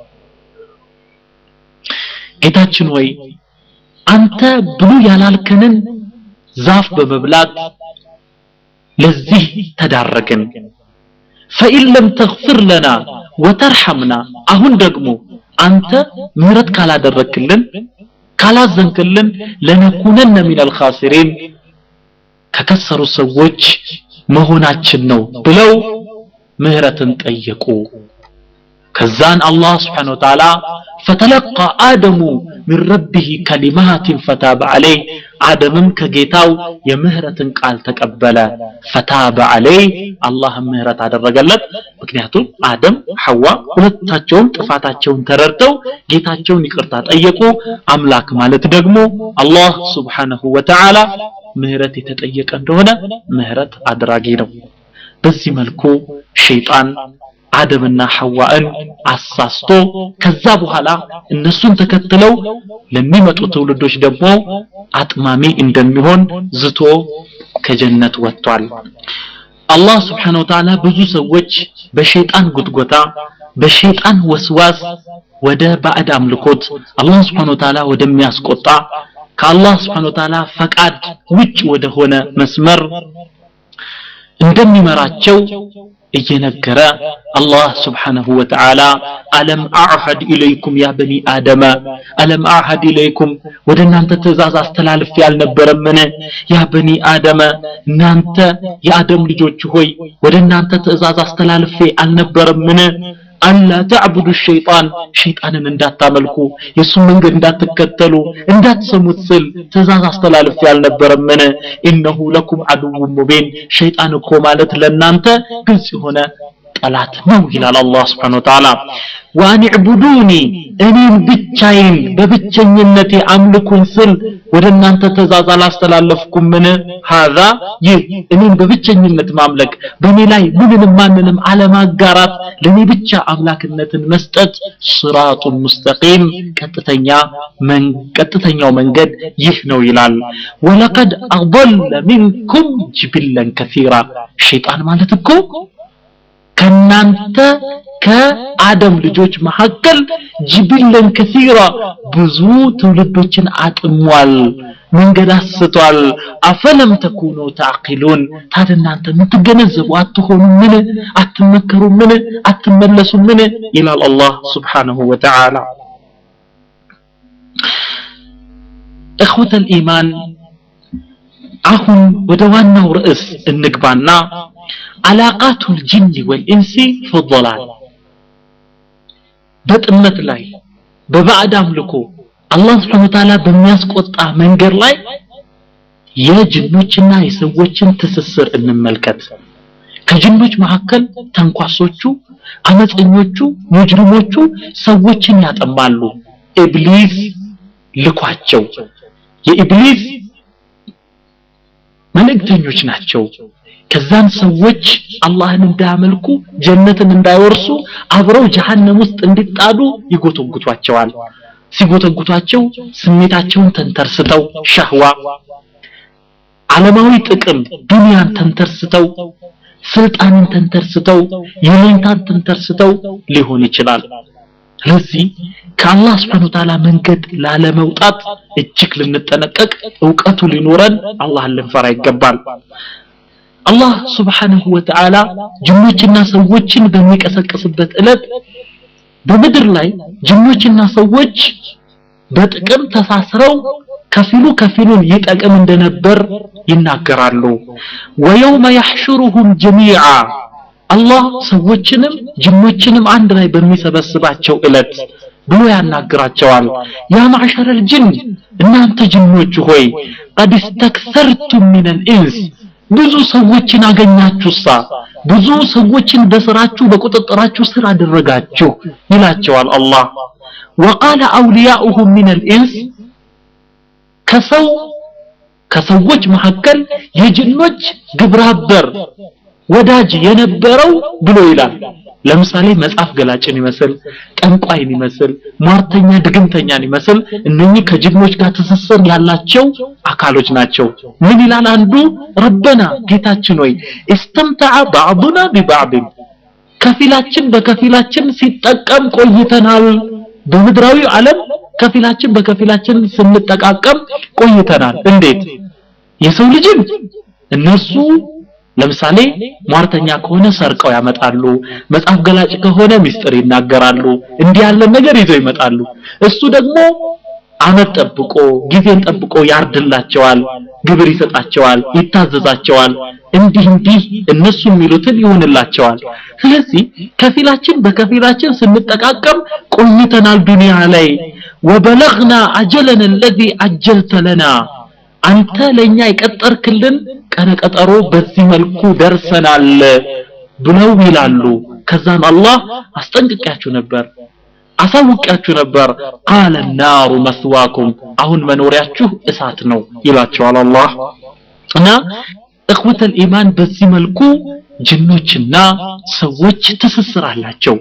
ጌታችን ሆይ አንተ ብሉ ያላልከንን ዛፍ በመብላት ለዚህ ተዳረግን ፈኢን ለም ተግፍር ለና ወተርሐምና አሁን ደግሞ አንተ ምህረት ካላደረክልን ካላዘንክልን ለነኩነነ ሚነል ኻሲሪን ከከሰሩ ሰዎች መሆናችን ነው ብለው ምህረትን ጠየቁ ከዛን አላህ ስብሓን ወተዓላ ፈተለቃ አደሙ ሚን ረቢህ ከሊማትን ፈታበ አለይ አደምም ከጌታው የምህረትን ቃል ተቀበለ ፈታበ አለይ አላህም ምህረት አደረገለት ምክንያቱም አደም ሐዋ ሁለታቸውም ጥፋታቸውን ተረድተው ጌታቸውን ይቅርታ ጠየቁ አምላክ ማለት ደግሞ አላህ ስብሓነሁ ወተዓላ ምህረት የተጠየቀ እንደሆነ ምህረት አድራጊ ነው በዚህ መልኩ ሸይጣን አደምና ሐዋን አሳስቶ ከዛ በኋላ እነሱን ተከትለው ለሚመጡ ትውልዶች ደግሞ አጥማሚ እንደሚሆን ዝቶ ከጀነት ወጥቷል አላህ ስብሓን ወተዓላ ብዙ ሰዎች በሸይጣን ጉትጎታ በሸይጣን ወስዋስ ወደ ባዕድ አምልኮት አላህ ስብሓን ወተዓላ ወደሚያስቆጣ ከአላህ ስብሓን ወተዓላ ፈቃድ ውጭ ወደሆነ መስመር እንደሚመራቸው እየነገረ አላህ ስብሓነሁ ወተዓላ አለም አዕሀድ ኢለይኩም ያ በኒ አደመ አለም አዕሀድ ኢለይኩም ወደ እናንተ ትእዛዝ አስተላልፌ ያልነበረምን ያ በኒ አደመ እናንተ የአደም ልጆች ሆይ ወደ እናንተ ትእዛዝ አስተላልፌ አልነበረምን አላ ተዕቡዱ ሸይጣን ሸይጣንን እንዳታመልኩ የእሱን መንገድ እንዳትከተሉ እንዳትሰሙት ስል ትእዛዝ አስተላልፌ አልነበረምን ኢነሁ ለኩም አድውን ሙቢን ሸይጣን እኮ ማለት ለእናንተ ግልጽ የሆነ ጠላት ነው ይላል አላህ ስብሓን ወተዓላ ወአን ዕቡዱኒ እኔን ብቻዬን በብቸኝነቴ አምልኩን ስል ወደ እናንተ ትእዛዝ አላስተላለፍኩምን ሀዛ ይህ እኔን በብቸኝነት ማምለክ በእኔ ላይ ምንንም ማንንም አለማጋራት ለእኔ ብቻ አምላክነትን መስጠት ስራጡን ሙስተቂም ቀጥተኛ ቀጥተኛው መንገድ ይህ ነው ይላል ወለቀድ አضለ ሚንኩም ጅብለን ከሲራ ሸይጣን ማለት እኮ ከናንተ ከአደም ልጆች መካከል ጅብለን ከሲራ ብዙ ትውልዶችን አጥሟል መንገድ አስቷል አፈለም ተኩኑ ታዕቂሉን ታዲያ እናንተ የምትገነዘቡ አትሆኑ ምን አትመከሩ ምን አትመለሱ ምን ይላል አላህ ስብሓንሁ ወተዓላ እኽወተ ልኢማን አሁን ወደ ዋናው ርዕስ እንግባና አላቃቱ ልጅን ወልኢንሲ ፊ በጥመት ላይ በባዕድ አምልኮ አላህ ስብሐ ወተዓላ በሚያስቆጣ መንገድ ላይ የጅኖችና የሰዎችን ትስስር እንመልከት ከጅኖች መካከል ተንኳሶቹ አመፀኞቹ ሙጅሪሞቹ ሰዎችን ያጠማሉ ኢብሊስ ልኳቸው የኢብሊስ መልእክተኞች ናቸው ከዛን ሰዎች አላህን እንዳያመልኩ ጀነትን እንዳይወርሱ አብረው ጀሃነም ውስጥ እንዲጣዱ ይጎተጉቷቸዋል ሲጎተጉቷቸው ስሜታቸውን ተንተርስተው ሸህዋ ዓለማዊ ጥቅም ዱንያን ተንተርስተው ስልጣንን ተንተርስተው የሌንታን ተንተርስተው ሊሆን ይችላል ስለዚህ ከአላህ ስብሐነ ወተዓላ መንገድ ላለመውጣት እጅግ ልንጠነቀቅ እውቀቱ ሊኖረን አላህን ልንፈራ ይገባል አላህ ስብሓንሁ ወተዓላ ጅኖችና ሰዎችን በሚቀሰቅስበት ዕለት በምድር ላይ ጅኖችና ሰዎች በጥቅም ተሳስረው ከፊሉ ከፊሉን ይጠቅም እንደነበር ይናገራሉ ወየውመ ያሕሹሩሁም ጀሚዓ አላህ ሰዎችንም ጅኖችንም አንድ ላይ በሚሰበስባቸው ዕለት ብሎ ያናግራቸዋል ያ ማዕሸረ ልጅን እናንተ ጅኖች ሆይ ቀድ እስተክሰርቱም ምን ልኢንስ ብዙ ሰዎችን አገኛችሁሳ ብዙ ሰዎችን በስራችሁ በቁጥጥራችሁ ስር አደረጋችሁ ይላቸዋል አላህ ወቃለ አውልያኡሁም ምን ልኢንስ ከሰው ከሰዎች መካከል የጅኖች ግብረአበር ወዳጅ የነበረው ብሎ ይላል ለምሳሌ መጽሐፍ ገላጭን ይመስል ጠንቋይን ይመስል ሟርተኛ ድግምተኛን ይመስል እነኚህ ከጅግኖች ጋር ትስስር ያላቸው አካሎች ናቸው ምን ይላል አንዱ ረበና ጌታችን ሆይ እስተምተዐ ባዕዱና ቢባዕድን ከፊላችን በከፊላችን ሲጠቀም ቆይተናል በምድራዊ ዓለም ከፊላችን በከፊላችን ስንጠቃቀም ቆይተናል እንዴት የሰው ልጅን እነሱ ለምሳሌ ሟርተኛ ከሆነ ሰርቀው ያመጣሉ መጽሐፍ ገላጭ ከሆነ ሚስጥር ይናገራሉ እንዲህ ያለ ነገር ይዘው ይመጣሉ እሱ ደግሞ አመት ጠብቆ ጊዜን ጠብቆ ያርድላቸዋል ግብር ይሰጣቸዋል ይታዘዛቸዋል እንዲህ እንዲህ እነሱ የሚሉትን ይሆንላቸዋል ስለዚህ ከፊላችን በከፊላችን ስንጠቃቀም ቆይተናል ዱንያ ላይ ወበለግና አጀለን الذي አጀልተ ለና አንተ ለኛ የቀጠርክልን ቀነቀጠሮ በዚህ መልኩ ደርሰናል ብለው ይላሉ ከዛም አላህ አስጠንቅቂያችሁ ነበር አሳውቂያችሁ ነበር ቃለ ናሩ መስዋኩም አሁን መኖሪያችሁ እሳት ነው ይላቸዋል አላህ እና እኽወተል ኢማን በዚህ መልኩ ጅኖችና ሰዎች ትስስር አላቸው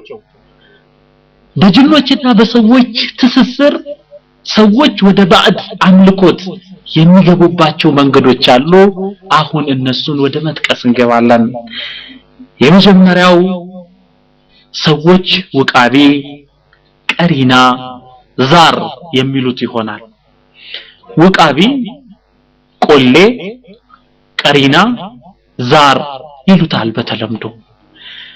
በጅኖችና በሰዎች ትስስር ሰዎች ወደ ባዕድ አምልኮት የሚገቡባቸው መንገዶች አሉ አሁን እነሱን ወደ መጥቀስ እንገባለን የመጀመሪያው ሰዎች ውቃቤ ቀሪና ዛር የሚሉት ይሆናል ውቃቢ ቆሌ ቀሪና ዛር ይሉታል በተለምዶ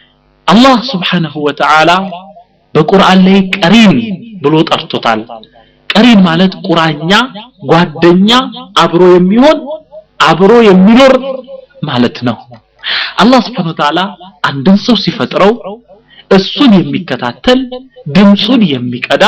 አላህ ስብሓንሁ ወተዓላ በቁርአን ላይ ቀሪን ብሎ ጠርቶታል ቀሪን ማለት ቁራኛ ጓደኛ አብሮ የሚሆን አብሮ የሚኖር ማለት ነው አላህ ስብሓን ወተዓላ አንድን ሰው ሲፈጥረው እሱን የሚከታተል ድምፁን የሚቀዳ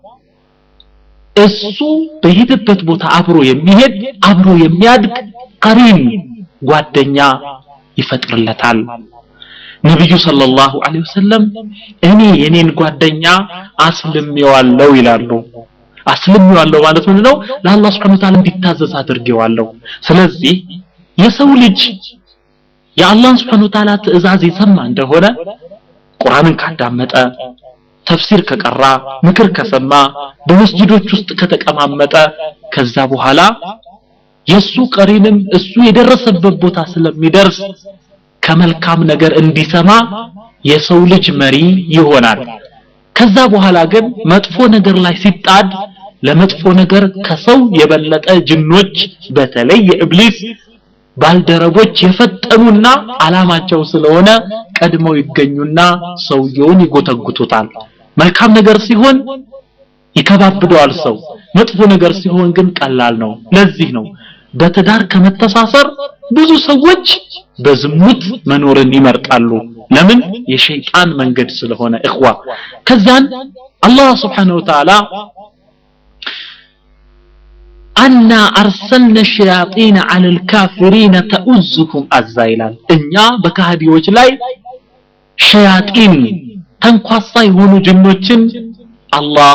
እሱ በሄደበት ቦታ አብሮ የሚሄድ አብሮ የሚያድግ ቀሪን ጓደኛ ይፈጥርለታል ነቢዩ ሰለላሁ ዐለይሂ ወሰለም እኔ የኔን ጓደኛ አስልሜዋለሁ ይላሉ አስልሜዋለሁ ማለት ምንድን ነው ለአላህ ስብሐ ወተዓላ እንዲታዘዝ አድርጌዋለሁ ስለዚህ የሰው ልጅ የአላህን ስብሐ ወተዓላ ትእዛዝ የሰማ እንደሆነ ቁርአንን ካዳመጠ ተፍሲር ከቀራ ምክር ከሰማ በመስጂዶች ውስጥ ከተቀማመጠ ከዛ በኋላ የሱ ቀሪንም እሱ የደረሰበት ቦታ ስለሚደርስ ከመልካም ነገር እንዲሰማ የሰው ልጅ መሪ ይሆናል ከዛ በኋላ ግን መጥፎ ነገር ላይ ሲጣድ ለመጥፎ ነገር ከሰው የበለጠ ጅኖች በተለይ የኢብሊስ ባልደረቦች የፈጠኑና አላማቸው ስለሆነ ቀድመው ይገኙና ሰውየውን ይጎተጉቱታል መልካም ነገር ሲሆን ይከባብደዋል ሰው መጥፎ ነገር ሲሆን ግን ቀላል ነው ለዚህ ነው በትዳር ከመተሳሰር ብዙ ሰዎች በዝሙት መኖርን ይመርጣሉ ለምን የሸይጣን መንገድ ስለሆነ እኽዋ ከዛን አላህ Subhanahu Wa Ta'ala አና አርሰልነ ሸያጢን አለ ልካፊሪነ ተኡዝሁም አዛ ይላል እኛ በካህዲዎች ላይ ሸያጢን ተንኳሳ የሆኑ ጅኖችን አላህ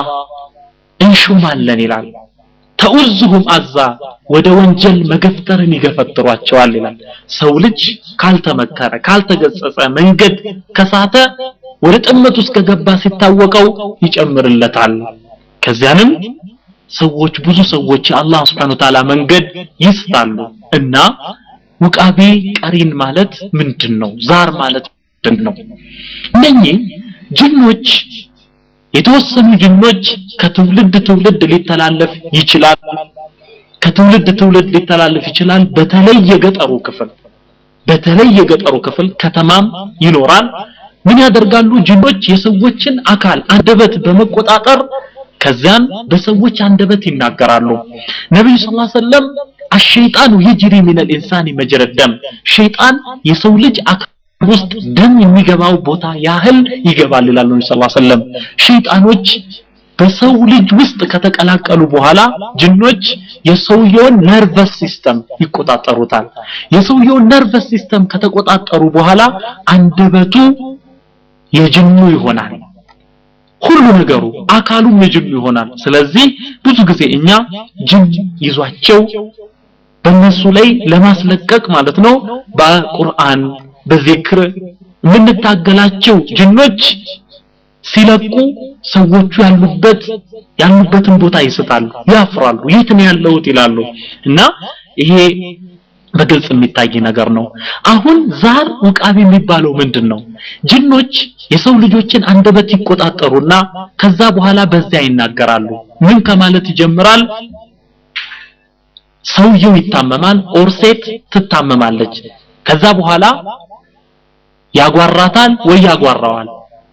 እንሹማለን ይላል ተኡዝሁም አዛ ወደ ወንጀል መገፍተርን ይገፈትሯቸዋል ይላል ሰው ልጅ ካልተመከረ ካልተገጸጸ መንገድ ከሳተ ወደ ጥመት ውስጥ ከገባ ሲታወቀው ይጨምርለታል ከዚያንም ሰዎች ብዙ ሰዎች የአላህ ስብሐነ ወተዓላ መንገድ ይስታሉ እና ውቃቢ ቀሪን ማለት ምንድን ነው ዛር ማለት ምንድን ነው እነኚህ ጅኖች የተወሰኑ ጅኖች ከትውልድ ትውልድ ሊተላለፍ ይችላል ከትውልድ ትውልድ ሊተላለፍ ይችላል በተለይ የገጠሩ ክፍል በተለይ የገጠሩ ክፍል ከተማም ይኖራል ምን ያደርጋሉ ጅኖች የሰዎችን አካል አንደበት በመቆጣጠር ከዚያን በሰዎች አንደበት ይናገራሉ ነብዩ ሰለላሁ ዐለይሂ ወሰለም አሸይጣኑ ይጅሪ ሚን الانسان مجرى الدم ሸይጣን የሰው ልጅ አካል ውስጥ ደም የሚገባው ቦታ ያህል ይገባል ይላሉ ነብዩ ሰለላሁ ዐለይሂ ወሰለም ሸይጣኖች በሰው ልጅ ውስጥ ከተቀላቀሉ በኋላ ጅኖች የሰውየውን ነርቨስ ሲስተም ይቆጣጠሩታል የሰውየውን ነርቨስ ሲስተም ከተቆጣጠሩ በኋላ አንደበቱ የጅኑ ይሆናል ሁሉ ነገሩ አካሉም የጅኑ ይሆናል ስለዚህ ብዙ ጊዜ እኛ ጅን ይዟቸው በእነሱ ላይ ለማስለቀቅ ማለት ነው በቁርአን በዚክር የምንታገላቸው ጅኖች ሲለቁ ሰዎቹ ያሉበት ያሉበትን ቦታ ይስታሉ ያፍራሉ የት ነው ያለሁት ይላሉ እና ይሄ በግልጽ የሚታይ ነገር ነው አሁን ዛር ውቃቢ የሚባለው ምንድን ነው ጅኖች የሰው ልጆችን አንደበት ይቆጣጠሩና ከዛ በኋላ በዚያ ይናገራሉ ምን ከማለት ይጀምራል ሰውየው ይታመማል ኦር ሴት ትታመማለች ከዛ በኋላ ያጓራታል ወይ ያጓራዋል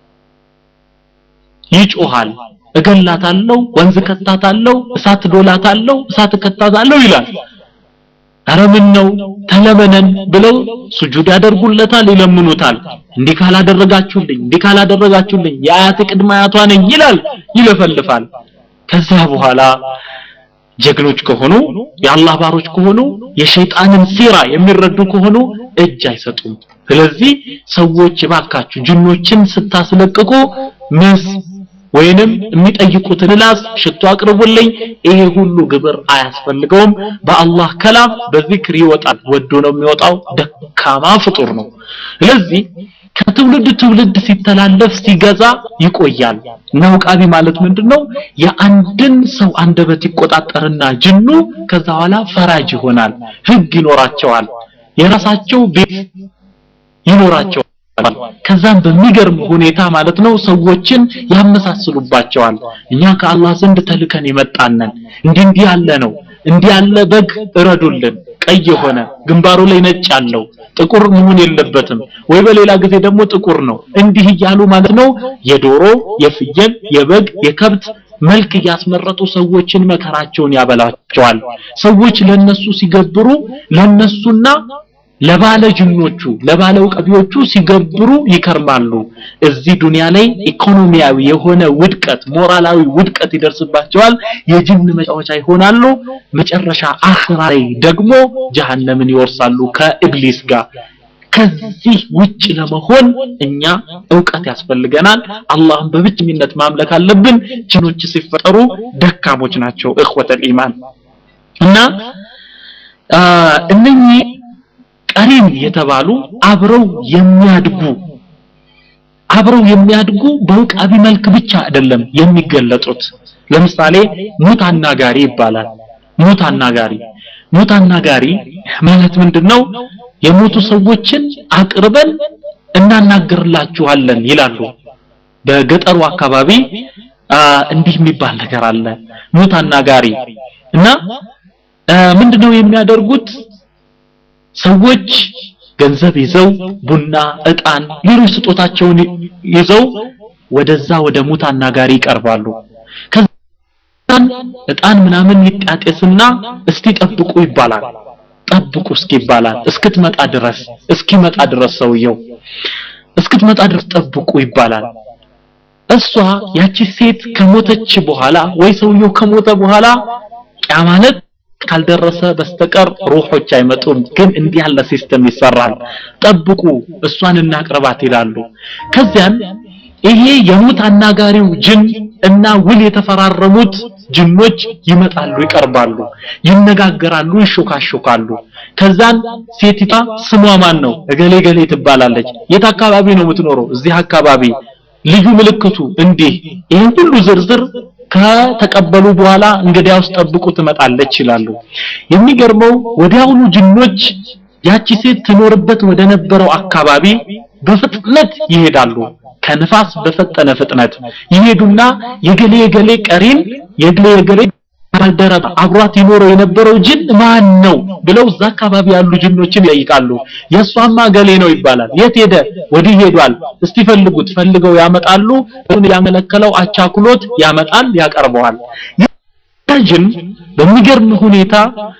ይጮሃል እገላታለሁ ወንዝ ከታታለሁ እሳት ዶላታለሁ እሳት ከታታለሁ ይላል አረ ምን ነው ተለመነን ብለው ሱጁድ ያደርጉለታል ይለምኑታል እንዲህ ካላደረጋችሁልኝ እንዲህ ካላደረጋችሁልኝ የአያት ቅድመ አያቷ ነኝ ይላል ይለፈልፋል ከዛ በኋላ ጀግኖች ከሆኑ የአላህ ባሮች ከሆኑ የሸይጣንን ሲራ የሚረዱ ከሆኑ እጅ አይሰጡም ስለዚህ ሰዎች ባካችሁ ጅኖችን ስታስለቅቁ ምስ ወይንም የሚጠይቁትን ላስ ሽቶ አቅርቡልኝ ይሄ ሁሉ ግብር አያስፈልገውም በአላህ ከላም በዚክር ይወጣል ወዶ ነው የሚወጣው ደካማ ፍጡር ነው ስለዚህ ከትውልድ ትውልድ ሲተላለፍ ሲገዛ ይቆያል እና ውቃቢ ማለት ምንድነው የአንድን ሰው አንደበት ይቆጣጠርና ጅኑ ከዛ በኋላ ፈራጅ ይሆናል ህግ ይኖራቸዋል የራሳቸው ቤት ይኖራቸዋል ከዛም በሚገርም ሁኔታ ማለት ነው ሰዎችን ያመሳስሉባቸዋል እኛ ከአላህ ዘንድ ተልከን የመጣነን እንዲህ እንዲህ ያለ ነው እንዲህ ያለ በግ እረዱልን ቀይ የሆነ ግንባሩ ላይ ነጭ ያለው ጥቁር መሆን የለበትም ወይ በሌላ ጊዜ ደግሞ ጥቁር ነው እንዲህ እያሉ ማለት ነው የዶሮ የፍየል የበግ የከብት መልክ እያስመረጡ ሰዎችን መከራቸውን ያበላቸዋል ሰዎች ለነሱ ሲገብሩ ለነሱና ለባለ ጅኖቹ ለባለ ቀቢዎቹ ሲገብሩ ይከርማሉ እዚህ ዱንያ ላይ ኢኮኖሚያዊ የሆነ ውድቀት ሞራላዊ ውድቀት ይደርስባቸዋል የጅን መጫወቻ ይሆናሉ መጨረሻ አኽራ ላይ ደግሞ ጀሃነምን ይወርሳሉ ከኢብሊስ ጋር ከዚህ ውጭ ለመሆን እኛ እውቀት ያስፈልገናል አላህን በብቸኝነት ማምለክ አለብን ጅኖች ሲፈጠሩ ደካሞች ናቸው እኽወተል ኢማን እና እነኚህ ቀሪን የተባሉ አብረው የሚያድጉ አብረው የሚያድጉ በውቃቢ መልክ ብቻ አይደለም የሚገለጡት ለምሳሌ ሙት አናጋሪ ይባላል ሙት አናጋሪ ሙት አናጋሪ ማለት ምንድነው የሞቱ ሰዎችን አቅርበን እናናገርላችኋለን ይላሉ በገጠሩ አካባቢ እንዲህ የሚባል ነገር አለ ሙት አናጋሪ እና ምንድነው የሚያደርጉት ሰዎች ገንዘብ ይዘው ቡና እጣን ሌሎች ስጦታቸውን ይዘው ወደዛ ወደ ሙት አናጋሪ ይቀርባሉ ከዛን እጣን ምናምን ይጣጤስና እስቲ ጠብቁ ይባላል ጠብቁ እስኪ ይባላል እስክትመጣ ድረስ እስኪመጣ ድረስ ሰውየው እስክትመጣ ድረስ ጠብቁ ይባላል እሷ ያቺ ሴት ከሞተች በኋላ ወይ ሰውየው ከሞተ በኋላ ያ ማለት ካልደረሰ በስተቀር ሩሖች አይመጡም ግን እንዲህ ያለ ሲስተም ይሰራል ጠብቁ እሷን እናቅርባት ይላሉ ከዚያን ይሄ የሙት አናጋሪው ጅን እና ውል የተፈራረሙት ጅኖች ይመጣሉ ይቀርባሉ ይነጋገራሉ ይሾካሾካሉ ከዛን ሴቲቷ ስሟ ማን ነው እገሌ ገሌ ትባላለች የት አካባቢ ነው የምትኖረው እዚህ አካባቢ ልዩ ምልክቱ እንዲህ ይህን ሁሉ ዝርዝር ከተቀበሉ በኋላ እንግዲያውስ ጠብቁ ትመጣለች ይላሉ የሚገርመው ወዲያውኑ ጅኖች ያቺ ሴት ትኖርበት ወደ ነበረው አካባቢ በፍጥነት ይሄዳሉ ከንፋስ በፈጠነ ፍጥነት ይሄዱና የገሌ የገሌ ቀሪን የገሌ የገሌ ባልደረባ አብሯት ይኖረው የነበረው ጅን ማን ነው ብለው እዛ አካባቢ ያሉ ጅኖችን ይጠይቃሉ የእሷማ ገሌ ነው ይባላል የት ሄደ ወዲህ ሄዷል እስቲ ፈልጉት ፈልገው ያመጣሉ ያመለከለው አቻኩሎት ያመጣል ያቀርበዋል ጅን በሚገርም ሁኔታ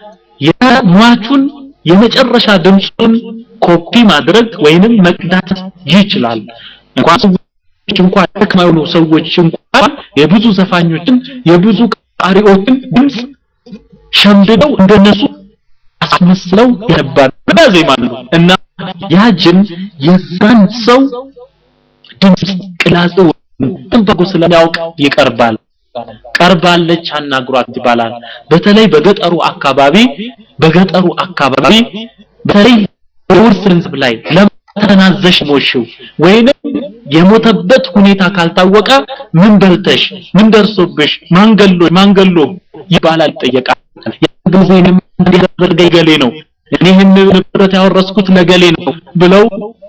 የሟቹን የመጨረሻ ድምፁን ኮፒ ማድረግ ወይንም መቅዳት ይችላል እንኳን ሰዎች እንኳን ደክማዩ ሰዎች እንኳን የብዙ ዘፋኞችን የብዙ ቃሪዎችን ድምፅ ሸምድደው እንደነሱ አስመስለው ያነባሉ ያዜማሉ እና ያ ጅን የዛን ሰው ድምፅ ቅላጼው ጥንበቁ ስለሚያውቅ ይቀርባል ቀርባለች አናግሯት ይባላል በተለይ በገጠሩ አካባቢ በገጠሩ አካባቢ በተለይ በውርስ ገንዘብ ላይ ለተናዘሽ ሞሽው ወይንም የሞተበት ሁኔታ ካልታወቀ ምን በልተሽ ምን ደርሶብሽ ማንገሎ ማንገሎ ይባላል ይጠየቃል ጊዜንም እንዲያደርገኝ ገሌ ነው እኔ ይህን ንብረት ያወረስኩት ለገሌ ነው ብለው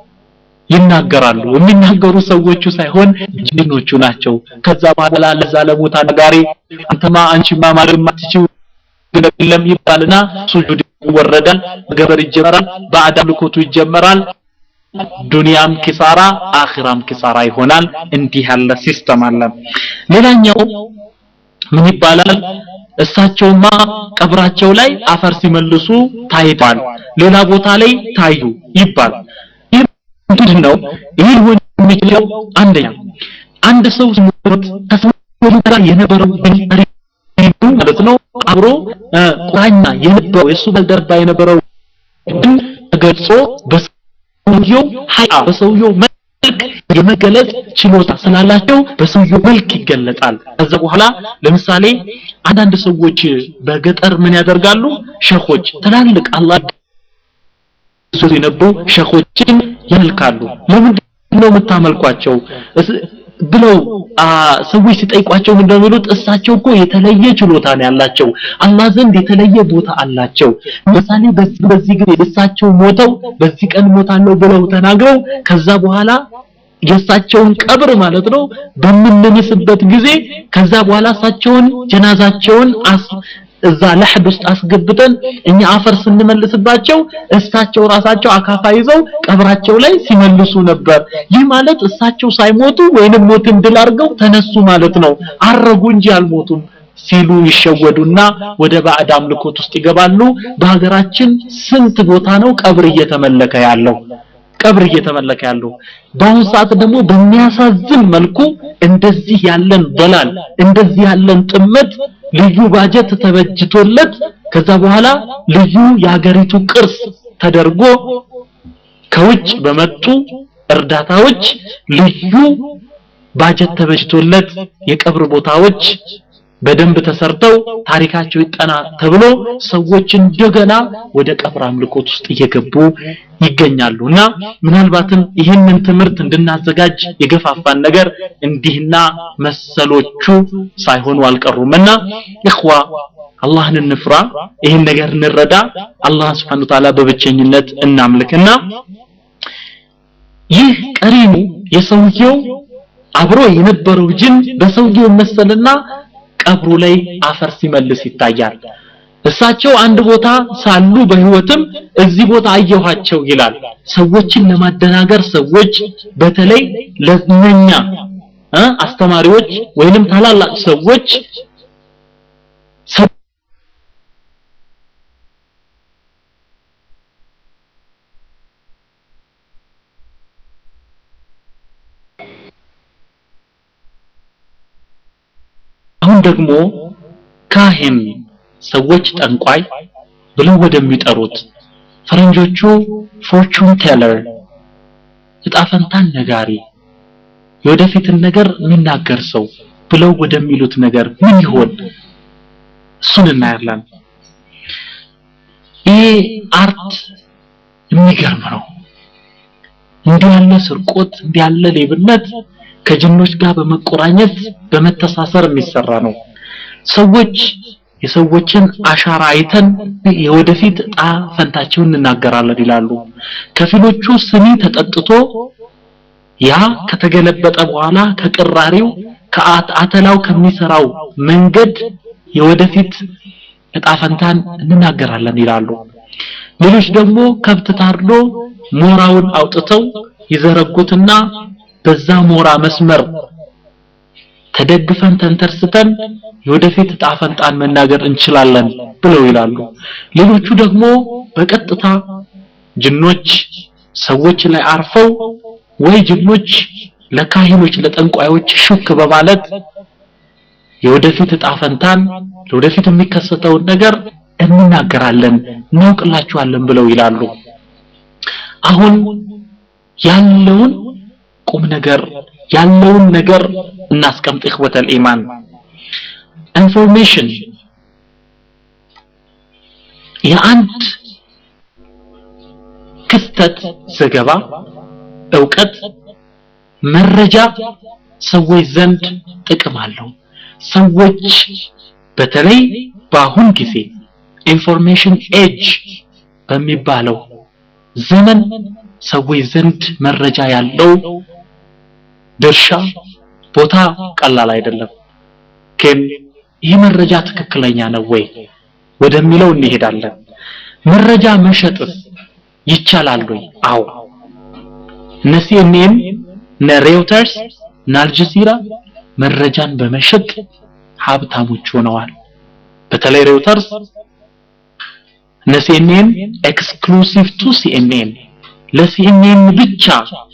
ይናገራሉ የሚናገሩ ሰዎቹ ሳይሆን ጅኖቹ ናቸው ከዛ በኋላ ለዛ ለሞታ ነጋሪ አንተማ አንቺማ ማድረግ ማትችው የለም ይባልና ሱጁድ ይወረዳል ገበር ይጀመራል ባዕድ አምልኮቱ ይጀመራል ዱንያም ኪሳራ አኺራም ኪሳራ ይሆናል እንዲህ ያለ ሲስተም አለ ሌላኛው ምን ይባላል እሳቸውማ ቀብራቸው ላይ አፈር ሲመልሱ ታይቷል ሌላ ቦታ ላይ ታዩ ይባላል ምንድን ነው ይህ ሊሆን የሚችለው አንደኛ አንድ ሰው ሲሞት ከሰው ጋር የነበረው ማለት ነው አብሮ ቁራኛ የነበረው የእሱ ባልደረባ የነበረው ግን ተገልጾ በሰውየው ሀያ በሰውየው መልክ የመገለጽ ችሎታ ስላላቸው በሰውየው መልክ ይገለጣል ከዛ በኋላ ለምሳሌ አንዳንድ ሰዎች በገጠር ምን ያደርጋሉ ሸኾች ትላልቅ አላህ ሱት የነበሩ ሸኾችን ያመልካሉ ለምንድን ነው የምታመልኳቸው ብለው ሰዎች ሲጠይቋቸው እንደሚሉት እሳቸው እኮ የተለየ ችሎታ ነው ያላቸው አላህ ዘንድ የተለየ ቦታ አላቸው ምሳሌ በዚህ በዚህ ጊዜ እሳቸው ሞተው በዚህ ቀን ሞታለሁ ብለው ተናግረው ከዛ በኋላ የእሳቸውን ቀብር ማለት ነው በምንምስበት ጊዜ ከዛ በኋላ እሳቸውን ጀናዛቸውን እዛ ለሕድ ውስጥ አስገብተን እኛ አፈር ስንመልስባቸው እሳቸው ራሳቸው አካፋ ይዘው ቀብራቸው ላይ ሲመልሱ ነበር ይህ ማለት እሳቸው ሳይሞቱ ወይንም ሞትን ድል አድርገው ተነሱ ማለት ነው አረጉ እንጂ አልሞቱም ሲሉ ይሸወዱና ወደ ባዕድ አምልኮት ውስጥ ይገባሉ በሀገራችን ስንት ቦታ ነው ቀብር እየተመለከ ያለው ቀብር እየተመለከ ያለው በአሁኑ ሰዓት ደግሞ በሚያሳዝን መልኩ እንደዚህ ያለን ደላል እንደዚህ ያለን ጥመት ልዩ ባጀት ተበጅቶለት ከዛ በኋላ ልዩ የሀገሪቱ ቅርስ ተደርጎ ከውጭ በመጡ እርዳታዎች ልዩ ባጀት ተበጅቶለት የቀብር ቦታዎች በደንብ ተሰርተው ታሪካቸው ይጠና ተብሎ ሰዎች እንደገና ወደ ቀብር አምልኮት ውስጥ እየገቡ ይገኛሉ እና ምናልባትም ይህንን ትምህርት እንድናዘጋጅ የገፋፋን ነገር እንዲህና መሰሎቹ ሳይሆኑ አልቀሩም እና ኢኽዋ አላህን እንፍራ ይህን ነገር እንረዳ አላህ Subhanahu Ta'ala በብቸኝነት እናምልክና ይህ ቀሪኑ የሰውየው አብሮ የነበረው ጅን በሰውየው መሰልና ቀብሩ ላይ አፈር ሲመልስ ይታያል እሳቸው አንድ ቦታ ሳሉ በህይወትም እዚህ ቦታ አየኋቸው ይላል ሰዎችን ለማደናገር ሰዎች በተለይ ለነኛ አስተማሪዎች ወይንም ታላላቅ ሰዎች አሁን ደግሞ ካህን ሰዎች ጠንቋይ ብለው ወደሚጠሩት ፈረንጆቹ ፎርቹን ቴለር እጣፈንታን ነጋሪ የወደፊትን ነገር የሚናገር ሰው ብለው ወደሚሉት ነገር ምን ይሆን እሱን እናያለን ይሄ አርት የሚገርም ነው እንዲህ ያለ ስርቆት እንዲህ ያለ ሌብነት ከጅኖች ጋር በመቆራኘት በመተሳሰር የሚሰራ ነው ሰዎች የሰዎችን አሻራ አይተን የወደፊት እጣ ፈንታቸውን እንናገራለን ይላሉ ከፊሎቹ ስኒ ተጠጥቶ ያ ከተገለበጠ በኋላ ከቅራሪው ከአተላው ከሚሰራው መንገድ የወደፊት እጣ ፈንታን እንናገራለን ይላሉ ሌሎች ደግሞ ከብት ታርዶ ሞራውን አውጥተው ይዘረጉትና በዛ ሞራ መስመር ተደግፈን ተንተርስተን የወደፊት እጣ ፈንታን መናገር እንችላለን ብለው ይላሉ ሌሎቹ ደግሞ በቀጥታ ጅኖች ሰዎች ላይ አርፈው ወይ ጅኖች ለካህኖች ለጠንቋዮች ሹክ በማለት የወደፊት እጣ ፈንታን ለወደፊት የሚከሰተውን ነገር እንናገራለን እናውቅላችኋለን ብለው ይላሉ አሁን ያለውን ቁም ነገር ያለውን ነገር እናስቀምጥ እخوة ኢማን ኢንፎርሜሽን የአንድ ክስተት ዘገባ እውቀት መረጃ ሰዎች ዘንድ ጥቅም አለው ሰዎች በተለይ በአሁን ጊዜ ኢንፎርሜሽን ኤጅ በሚባለው ዘመን ሰዎች ዘንድ መረጃ ያለው ድርሻ ቦታ ቀላል አይደለም ግን ይህ መረጃ ትክክለኛ ነው ወይ ወደሚለው እንሄዳለን መረጃ መሸጥስ ይቻላል ወይ አዎ እነ ሲኤንኤን እነ ሬውተርስ እነ አልጀዚራ መረጃን በመሸጥ ሀብታሞች ሆነዋል በተለይ ሬውተርስ እነ ሲኤንኤን ኤክስክሉሲቭ ቱ ሲኤንኤን ለሲኤንኤን ብቻ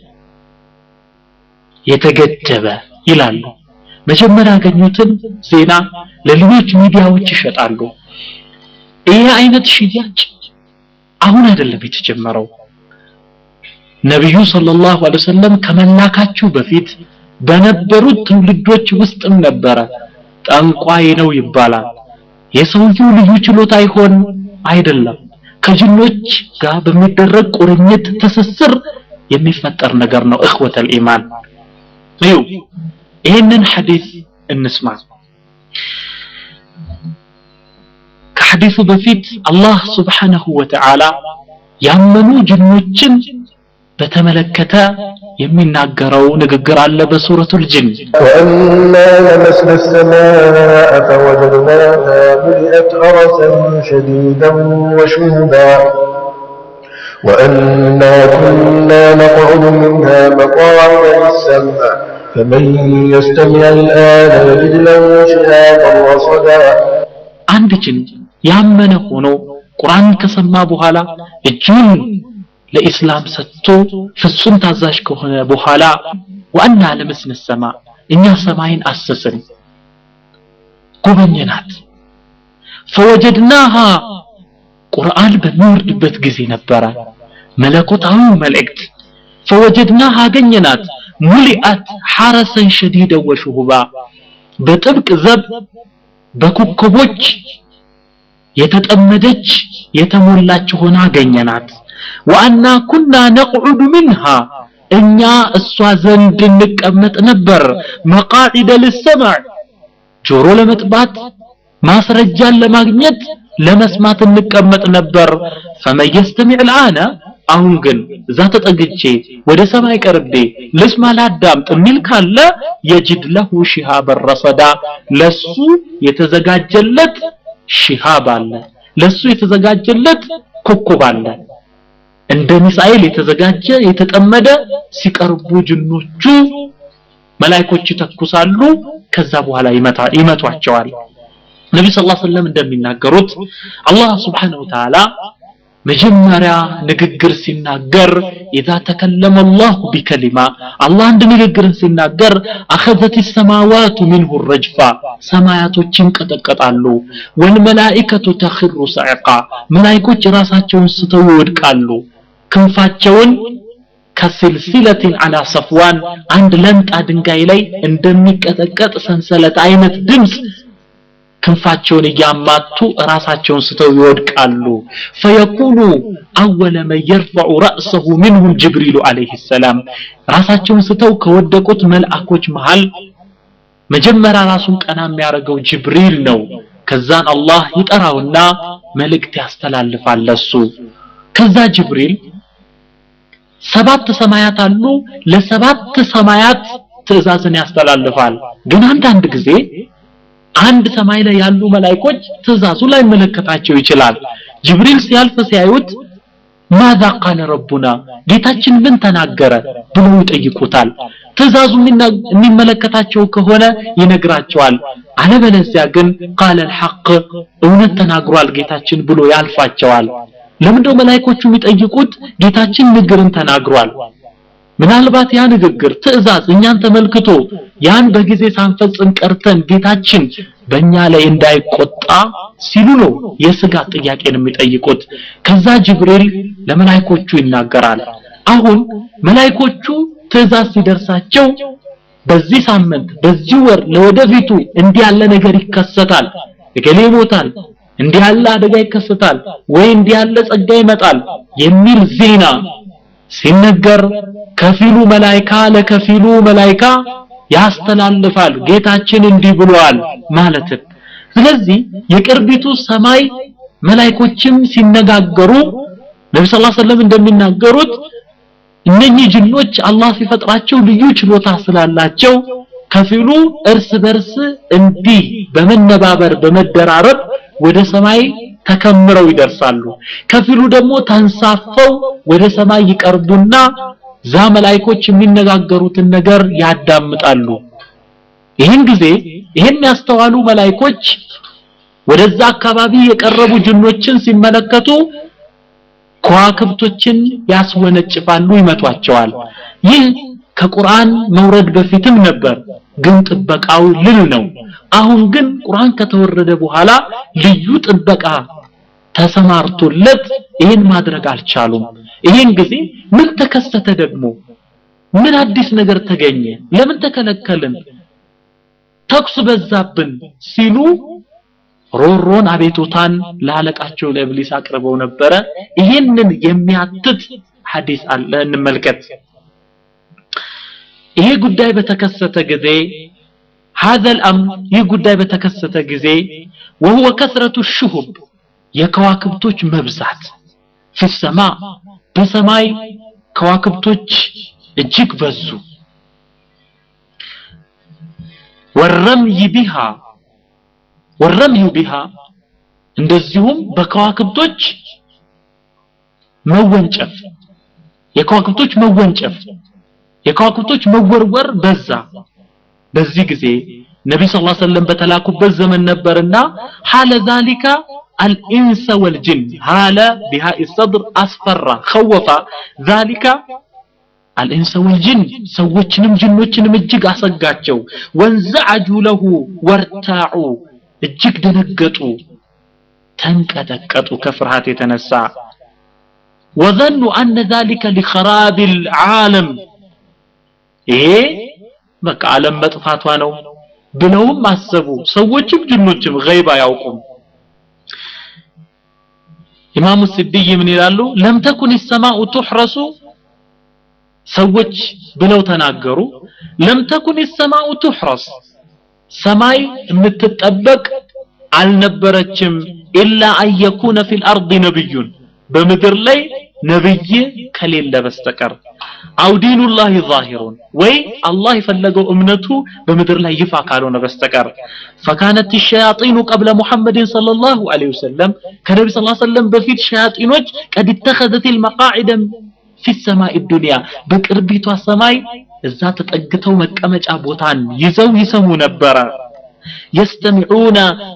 የተገደበ ይላሉ መጀመሪያ ያገኙትን ዜና ለሌሎች ሚዲያዎች ይሸጣሉ ይሄ አይነት ሽያጭ አሁን አይደለም የተጀመረው ነብዩ ሰለላሁ ዐለይሂ ወሰለም ከመላካቸው በፊት በነበሩት ትውልዶች ውስጥም ነበረ ጠንቋይ ነው ይባላል የሰውየው ልዩ ችሎታ ይሆን አይደለም ከጅኖች ጋር በሚደረግ ቁርኝት ትስስር የሚፈጠር ነገር ነው እخوة الإيمان እዩ ይህንን ሐዲስ እንስማ ከሐዲሱ በፊት አላህ ስብሓነሁ ወተዓላ ያመኑ ጅኖችን በተመለከተ የሚናገረው ንግግር አለ በሱረቱል ጅን وأنا لمسنا السماء فوجدناها ملئت حرسا شديدا وشهبا وأنا كنا نقعد منها مقاعد للسمع فمن يستمع الآن يجد له شهابا رصدا አንድ ጅን ያመነ ሆኖ ቁርአን ከሰማ በኋላ እጁን ለኢስላም ሰጥቶ ፍጹም ታዛዥ ከሆነ በኋላ ዋና ለመስነ ሰማ እኛ ሰማይን አሰስን ጎበኘናት ፈወጀድናሃ ቁርአን በሚወርድበት ጊዜ ነበረ መለኮታዊ መልእክት ፈወጀድናሃ አገኘናት ሙሊአት ሐረሰን ሸዲደ ወሹሁባ በጥብቅ ዘብ በኮከቦች የተጠመደች የተሞላች ሆና አገኘናት ወአና ኩና ነቅዑዱ ሚንሃ እኛ እሷ ዘንድ እንቀመጥ ነበር መቃዒደ ልሰማዕ ጆሮ ለመጥባት ማስረጃን ለማግኘት ለመስማት እንቀመጥ ነበር ፈመን የስተሚዕ ልአነ አሁን ግን እዛ ተጠግቼ ወደ ሰማይ ቀርቤ ልስማ ላዳምጥ የሚል ካለ የጅድ ለሁ ሽሃበን ረሰዳ ለሱ የተዘጋጀለት ሽሃብ አለ ለሱ የተዘጋጀለት ኮከብ አለ እንደ ሚሳኤል የተዘጋጀ የተጠመደ ሲቀርቡ ጅኖቹ መላይኮች ይተኩሳሉ ከዛ በኋላ ይመታ ይመቷቸዋል ነቢ ስ ሰለም እንደሚናገሩት አላህ ስብሓንሁ ወተዓላ መጀመሪያ ንግግር ሲናገር ኢዛ ተከለመ አላሁ ቢከሊማ አላህ አንድ ንግግርን ሲናገር አኸዘት ሰማዋቱ ሚንሁ ረጅፋ ሰማያቶች ይንቀጠቀጣሉ ወልመላኢከቱ ተኽሩ ሰዕቃ መላይኮች ራሳቸውን ስተው ይወድቃሉ ክንፋቸውን ከስልሲለትን አላ ሰፍዋን አንድ ለምጣ ድንጋይ ላይ እንደሚቀጠቀጥ ሰንሰለት አይነት ድምፅ ክንፋቸውን እያማቱ ራሳቸውን ስተው ይወድቃሉ ፈየኩኑ አወለ መን የርፈዑ ረእሰሁ ምንሁም ጅብሪሉ አለይህ ሰላም ራሳቸውን ስተው ከወደቁት መልአኮች መሃል መጀመሪያ ራሱን ቀና የሚያደርገው ጅብሪል ነው ከዛን አላህ ይጠራውና መልእክት ያስተላልፋል ለሱ ከዛ ጅብሪል ሰባት ሰማያት አሉ ለሰባት ሰማያት ትእዛዝን ያስተላልፋል ግን አንዳንድ ጊዜ አንድ ሰማይ ላይ ያሉ መላእክቶች ትእዛዙ ላይ መለከታቸው ይችላል ጅብሪል ሲያልፍ ሲያዩት ማዛ ቃለ ረቡና ጌታችን ምን ተናገረ ብለው ይጠይቁታል ትእዛዙ የሚመለከታቸው ከሆነ ይነግራቸዋል አለበለዚያ ግን ቃለ الحق እውነት ተናግሯል ጌታችን ብሎ ያልፋቸዋል ለምንድነው መላእክቶቹ የሚጠይቁት ጌታችን ንግርን ተናግሯል ምናልባት ያ ንግግር ትእዛዝ እኛን ተመልክቶ ያን በጊዜ ሳንፈጽም ቀርተን ጌታችን በእኛ ላይ እንዳይቆጣ ሲሉ ነው የስጋት ጥያቄን የሚጠይቁት ከዛ ጅብሪል ለመላይኮቹ ይናገራል አሁን መላይኮቹ ትእዛዝ ሲደርሳቸው በዚህ ሳምንት በዚህ ወር ለወደፊቱ እንዲህ ያለ ነገር ይከሰታል እገሌ ይሞታል እንዲህ ያለ አደጋ ይከሰታል ወይ እንዲህ ያለ ጸጋ ይመጣል የሚል ዜና ሲነገር ከፊሉ መላይካ ለከፊሉ መላይካ ያስተላልፋል ጌታችን እንዲህ ብሏል ማለትን ስለዚህ የቅርቢቱ ሰማይ መላይኮችም ሲነጋገሩ ነቢ ስ ሰለም እንደሚናገሩት እነኚህ ጅኖች አላህ ሲፈጥራቸው ልዩ ችሎታ ስላላቸው ከፊሉ እርስ በርስ እንዲህ በመነባበር በመደራረብ ወደ ሰማይ ተከምረው ይደርሳሉ ከፊሉ ደግሞ ተንሳፈው ወደ ሰማይ ይቀርቡና ዛ መላይኮች የሚነጋገሩትን ነገር ያዳምጣሉ ይህን ጊዜ ይህን ያስተዋሉ መላይኮች ወደዛ አካባቢ የቀረቡ ጅኖችን ሲመለከቱ ከዋክብቶችን ያስወነጭፋሉ ይመቷቸዋል ይህ ከቁርአን መውረድ በፊትም ነበር ግን ጥበቃው ልል ነው አሁን ግን ቁርአን ከተወረደ በኋላ ልዩ ጥበቃ ተሰማርቶለት ይህን ማድረግ አልቻሉም ይህን ጊዜ ምን ተከሰተ ደግሞ ምን አዲስ ነገር ተገኘ ለምን ተከለከልን ተኩስ በዛብን ሲሉ ሮሮን አቤቱታን ለአለቃቸው ለእብሊስ አቅርበው ነበረ ይህንን የሚያትት ሐዲስ አለ እንመልከት ይሄ ጉዳይ በተከሰተ ጊዜ هذا الامر ይህ ጉዳይ በተከሰተ ጊዜ وهو كثرة الشهب የከዋክብቶች መብዛት في السماء በሰማይ ከዋክብቶች እጅግ በዙ ወረምይ ቢሃ ወረምዩ ቢሃ እንደዚሁም በከዋክብቶች መወንጨፍ የከዋክብቶች መወንጨፍ የከዋክብቶች መወርወር በዛ በዚህ ጊዜ ነቢ ስ ሰለም በተላኩበት ዘመን ነበርና ሐለ ዛሊካ አልኢንሰ ወልጅን ሐለ ቢሃ ሰድር አስፈራ ኸወፋ ዛሊካ አልኢንሰ ወልጅን ሰዎችንም ጅኖችንም እጅግ አሰጋቸው ወንዘዐጁ ለሁ ወርታዑ እጅግ ደነገጡ ተንቀጠቀጡ ከፍርሃት የተነሳ ወዘኑ አነ ዛሊከ ሊኸራብ ልዓለም ይሄ በቃ ዓለም መጥፋቷ ነው ብለውም አሰቡ ሰዎችም ጅኖችም ገይብ አያውቁም ኢማሙ ስድይ ምን ይላሉ ለም ተኩን ሰማኡ ቱሕረሱ ሰዎች ብለው ተናገሩ ለም ተኩን ሰማኡ ቱሕረስ ሰማይ የምትጠበቅ አልነበረችም ኢላ አን የኩነ ፊ ልአርድ ነቢዩን በምድር ላይ ነብይ ከሌለ በስተቀር አው ዲኑላህ ዛሂሩን ወይ አላህ የፈለገው እምነቱ በምድር ላይ ይፋ ካልሆነ በስተቀር ፈካነት ሸያጢኑ ቀብለ ሙሐመድን ሰለላሁ ዐለይሂ ወሰለም ከነቢ ስ ሰለም በፊት ሸያጢኖች ቀድ ተኸዘት ልመቃዒደ ፊ ሰማይ ዱንያ በቅርቢቷ ሰማይ እዛ ተጠግተው መቀመጫ ቦታን ይዘው ይሰሙ ነበረ የስተሚዑነ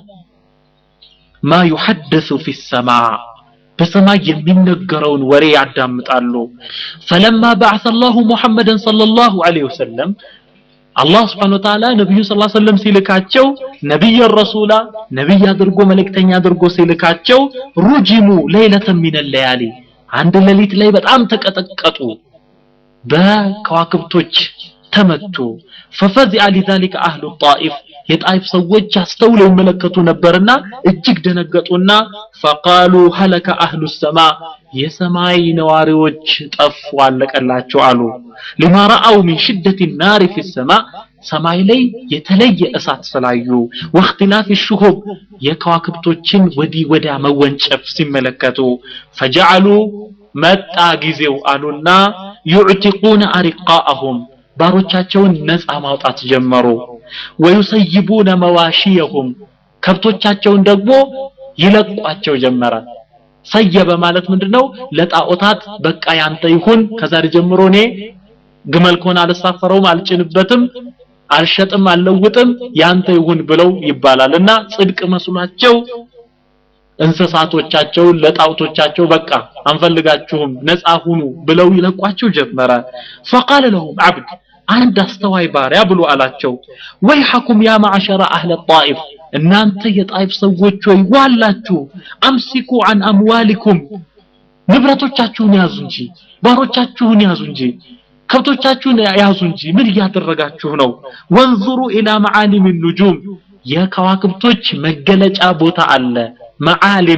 ማ ዩሐደሱ ፊ ሰማ በሰማይ የሚነገረውን ወሬ ያዳምጣሉ ፈለማ በዐሰ ላሁ ሙሐመድን ሰለላሁ ዐለይሂ ወሰለም አላህ ስብሓን ወተዓላ ነቢዩ ስ ሰለም ሲልካቸው ነቢይ ረሱላ ነቢይ አድርጎ መልእክተኛ አድርጎ ሲልካቸው ሩጅሙ ለይለተን ሚን ለያሊ አንድ ሌሊት ላይ በጣም ተቀጠቀጡ በከዋክብቶች ተመቱ ፈፈዚአ ሊዛሊከ አህሉ ጣኢፍ የጣይፍ ሰዎች አስተውለው ይመለከቱ ነበርና እጅግ ደነገጡና ፈቃሉ ሀለከ አህሉ ሰማ የሰማይ ነዋሪዎች ጠፉ አለቀላቸው አሉ ሊማ ረአው ሚን ሽደት ናሪ ፊ ሰማ ሰማይ ላይ የተለየ እሳት ስላዩ ወእክትላፍ ሽሁብ የከዋክብቶችን ወዲህ ወዲያ መወንጨፍ ሲመለከቱ ፈጀዐሉ መጣ ጊዜው አሉና ዩዕቲቁነ አሪቃአሁም ባሮቻቸውን ነፃ ማውጣት ጀመሩ ወዩሰይቡነ መዋሺየሁም ከብቶቻቸውን ደግሞ ይለቋቸው ጀመረ ሰየበ ማለት ምንድነው ለጣዖታት በቃ ያንተ ይሁን ከዛሬ ጀምሮ እኔ ግመል ከሆነ አልሳፈረውም አልጭንበትም አልሸጥም አልለውጥም ያንተ ይሁን ብለው ይባላል እና ጽድቅ መስሏቸው እንስሳቶቻቸውን ለጣውቶቻቸው በቃ አንፈልጋችሁም ነፃ ሁኑ ብለው ይለቋቸው ጀመረ ፈቃለ ለሁም አብድ አንድ አስተዋይ ባሪያ ብሎ አላቸው ወይሐኩም ያ ማዕሸረ አህለ ጣኢፍ እናንተ የጣይፍ ሰዎች ወይ ዋላችሁ አምሲኩ አን አምዋሊኩም ንብረቶቻችሁን ያዙ እንጂ ባሮቻችሁን ያዙ እንጂ ከብቶቻችሁን ያዙ እንጂ ምን እያደረጋችሁ ነው ወንዙሩ ኢላ መዓሊም ኑጁም የከዋክብቶች መገለጫ ቦታ አለ መዓሊም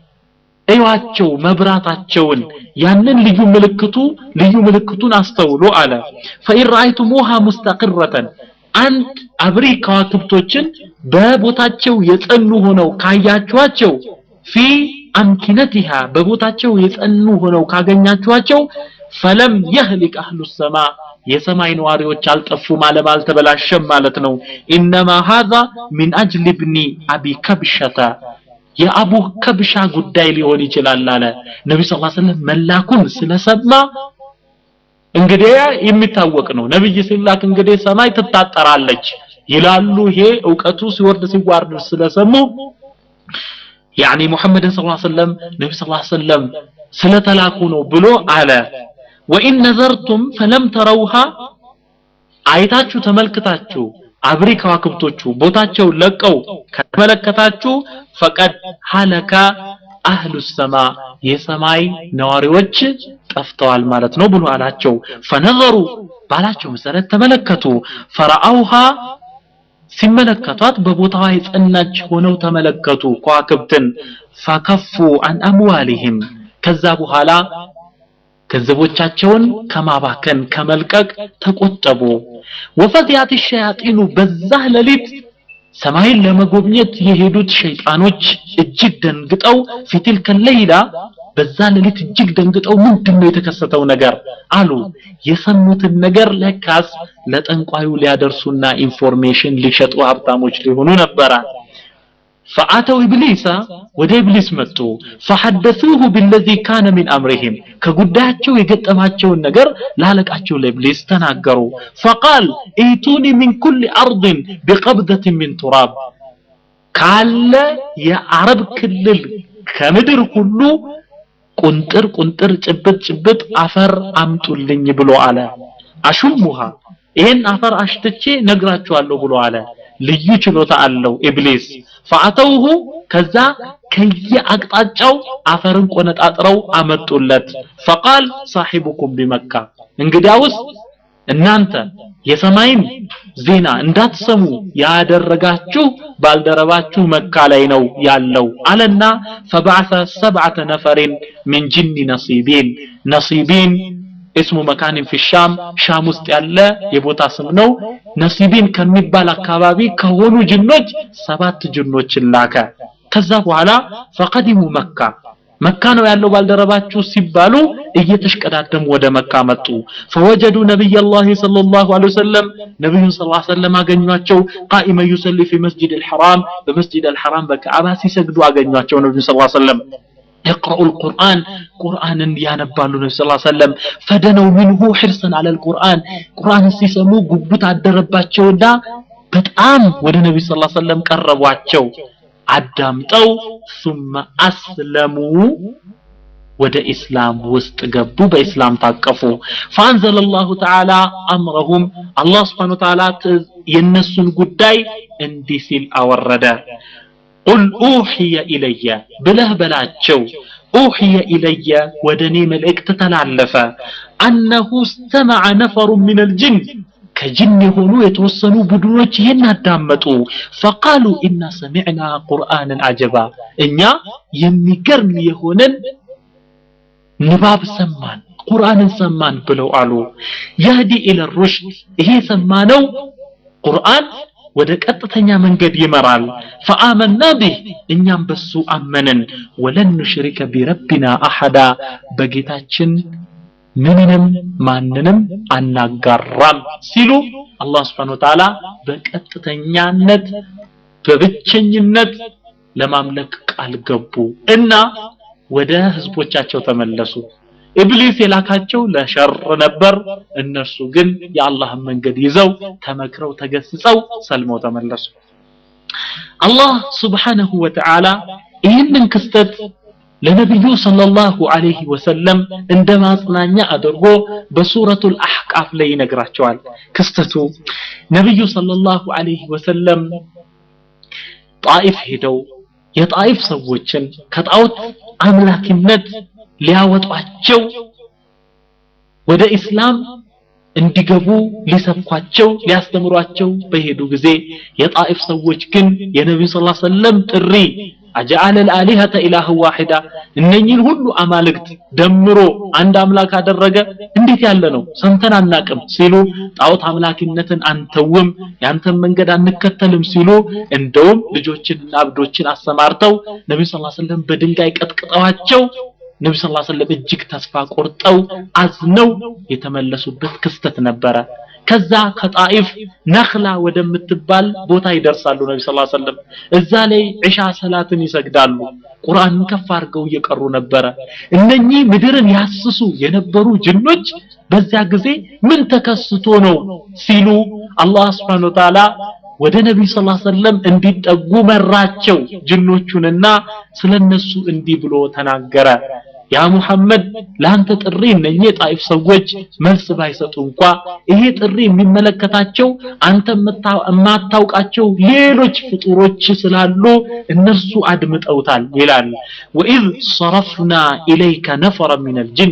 እዩዋቸው መብራታቸውን ያንን ልዩ ምልክቱ ልዩ ምልክቱን አስተውሎ አለ ፈኢን ረአይቱሙሃ ሙስተቅረተን አንድ አብሪ ከዋክብቶችን በቦታቸው የጸኑ ሆነው ካያችኋቸው ፊ አምኪነቲሃ በቦታቸው የጸኑ ሆነው ካገኛችኋቸው ፈለም የህሊቅ አህሉ ሰማ የሰማይ ነዋሪዎች አልጠፉም አለም አልተበላሸም ማለት ነው ኢነማ ሃዛ ሚን አጅል ብኒ አቢ ከብሸተ የአቡ ከብሻ ጉዳይ ሊሆን ይችላል አለ ነቢ ስ ሰለም መላኩን ስለሰማ እንግዲህ የሚታወቅ ነው ነብይ ሲላክ እንግዲህ ሰማይ ትታጠራለች ይላሉ ይሄ እውቀቱ ሲወርድ ሲዋርድ ስለሰሙ ያኒ ሙሐመድን ስ ሰለም ነቢ ስ ሰለም ስለተላኩ ነው ብሎ አለ ወኢን ነዘርቱም ፈለም ተረውሃ አይታችሁ ተመልክታችሁ አብሪ ከዋክብቶቹ ቦታቸው ለቀው ከተመለከታችሁ ፈቀድ ሀለካ አህሉ ሰማ የሰማይ ነዋሪዎች ጠፍተዋል ማለት ነው ብሎ አላቸው ፈነዘሩ ባላቸው መሰረት ተመለከቱ ፈረአውሃ ሲመለከቷት በቦታዋ የጸናች ሆነው ተመለከቱ ከዋክብትን ፈከፉ አን አምዋሊህም ከዛ በኋላ ገንዘቦቻቸውን ከማባከን ከመልቀቅ ተቆጠቡ ወፈዚያት ሸያጢኑ በዛ ሌሊት ሰማይን ለመጎብኘት የሄዱት ሸይጣኖች እጅግ ደንግጠው ፊትል ከለይላ በዛ ሌሊት እጅግ ደንግጠው ምንድን ነው የተከሰተው ነገር አሉ የሰሙትን ነገር ለካስ ለጠንቋዩ ሊያደርሱና ኢንፎርሜሽን ሊሸጡ ሀብታሞች ሊሆኑ ነበረ فأتوا إبليس ወደ ኢብሊስ መጡ فحدثوه بالذي كان من أمرهم ከጉዳያቸው የገጠማቸውን ነገር ላለቃቸው ለኢብሊስ ተናገሩ فقال ائتوني من كل أرض بقبضة من تراب ካለ የአረብ ክልል ከምድር ሁሉ ቁንጥር ቁንጥር ጭብጥ ጭብጥ አፈር አምጡልኝ ብሎ አለ አሹሙሃ ይሄን አፈር አሽትቼ ነግራችኋለሁ ብሎ አለ ልዩ ችሎታ አለው ኢብሊስ ፈአተውሁ ከዛ ከየአቅጣጫው አፈርን ቆነጣጥረው አመጡለት ፈቃል ሳሒቡኩም ቢመካ እንግዲያውስ እናንተ የሰማይን ዜና እንዳትሰሙ ያደረጋችሁ ባልደረባችሁ መካ ላይ ነው ያለው አለና ፈበዓሰ ሰብዓተ ነፈሪን ምን ጅኒ ነሲቢን ነሲቢን እስሙ መካንን ፊ ሻም ሻም ውስጥ ያለ የቦታ ስም ነው ነሲቢን ከሚባል አካባቢ ከሆኑ ጅኖች ሰባት ጅኖችን ላከ ከዛ በኋላ ፈቀዲሙ መካ መካ ነው ያለው ባልደረባችሁ ሲባሉ እየተሽቀዳደሙ ወደ መካ መጡ ፈወጀዱ ነቢይ ላህ صلى الله عليه وسلم ነቢዩን ስ ሰለም አገኟቸው ቃኢመ ዩሰሊ ፊ መስጅድ ልሐራም በመስጅድ አልሐራም በከዓባ ሲሰግዱ አገኟቸው ነቢዩ ስ ሰለም يقرأ القرآن قرآن ያነባሉ ነቢ ስ ሰለም ፈደነው ሚንሁ ሕርሰን አለ ልቁርአን ቁርአን ሲሰሙ ጉጉት አደረባቸውና በጣም ወደ ነቢ ስ ሰለም ቀረቧቸው አዳምጠው ثم أسلموا ወደ ኢስላም ውስጥ ገቡ በኢስላም ታቀፉ فانزل الله تعالى امرهم الله سبحانه وتعالى የነሱን ጉዳይ እንዲህ ሲል አወረደ ቁል ኡሕየ ኢለየ ብለህ በላቸው ኡሕየ ኢለየ ወደ እኔ መልእክት ተላለፈ አነሁ እስተመዐ ነፈሩ ምን አልጅን ከጅን የሆኑ የተወሰኑ ቡድኖች ይህን አዳመጡ ፈቃሉ ኢና ሰሚዕና ቁርአንን አጀባ እኛ የሚገርም የሆነን ንባብ ሰማን ቁርአንን ሰማን ብለው አሉ ያህዲ ኢለ ሩሽድ ይሄ ሰማነው ቁርአን ወደ ቀጥተኛ መንገድ ይመራል ፈአመና ቢህ እኛም በሱ አመንን ወለን ኑሽሪከ ቢረቢና አሐዳ በጌታችን ምንንም ማንንም አናጋራም ሲሉ አላህ ስብሓን ወተዓላ በቀጥተኛነት በብቸኝነት ለማምለክ ቃል ገቡ እና ወደ ህዝቦቻቸው ተመለሱ ኢብሊስ የላካቸው ለሸር ነበር እነርሱ ግን የአላህን መንገድ ይዘው ተመክረው ተገስጸው ሰልመው ተመለሱ አላህ ስብሓነሁ ወተዓላ ይህንን ክስተት ለነቢዩ ሰለላሁ ዐለይሂ ወሰለም እንደ ማጽናኛ አድርጎ በሱረቱል አሕቃፍ ላይ ይነግራቸዋል ክስተቱ ነቢዩ ሰለላሁ ዐለይሂ ወሰለም ጣኢፍ ሄደው የጣኢፍ ሰዎችን ከጣዖት አምላኪነት ሊያወጧቸው ወደ ኢስላም እንዲገቡ ሊሰብኳቸው ሊያስተምሯቸው በሄዱ ጊዜ የጣኢፍ ሰዎች ግን የነቢዩ ስ ሰለም ጥሪ አጀአለ ልአሊሀተ ኢላህ ዋሂዳ እነኝን ሁሉ አማልክት ደምሮ አንድ አምላክ አደረገ እንዴት ያለ ነው ሰምተን አናቅም ሲሉ ጣዖት አምላኪነትን አንተውም ያንተን መንገድ አንከተልም ሲሉ እንደውም ልጆችንና አብዶችን አሰማርተው ነቢዩ ስ ሰለም በድንጋይ ቀጥቅጠዋቸው ነቢ ስ ሰለም እጅግ ተስፋ ቆርጠው አዝነው የተመለሱበት ክስተት ነበረ ከዛ ከጣኢፍ ነክላ ወደምትባል ቦታ ይደርሳሉ ነቢ ስ ሰለም እዛ ላይ ዒሻ ሰላትን ይሰግዳሉ ቁርአንን ከፍ አድርገው እየቀሩ ነበረ እነኚህ ምድርን ያስሱ የነበሩ ጅኖች በዚያ ጊዜ ምን ተከስቶ ነው ሲሉ አላህ ስብሓን ወተዓላ ወደ ነቢዩ ስ ሰለም እንዲጠጉ መራቸው ጅኖቹንና ስለነሱ እንዲህ ብሎ ተናገረ ያ ሙሐመድ ለአንተ ጥሪ እነኚህ የጣይፍ ሰዎች መልስ ባይሰጡ እንኳ ይሄ ጥሪ የሚመለከታቸው አንተ የማታውቃቸው ሌሎች ፍጡሮች ስላሉ እነርሱ አድምጠውታል ይላል ወኢዝ ሰረፍና ኢለይከ ነፈረ ሚን አልጅን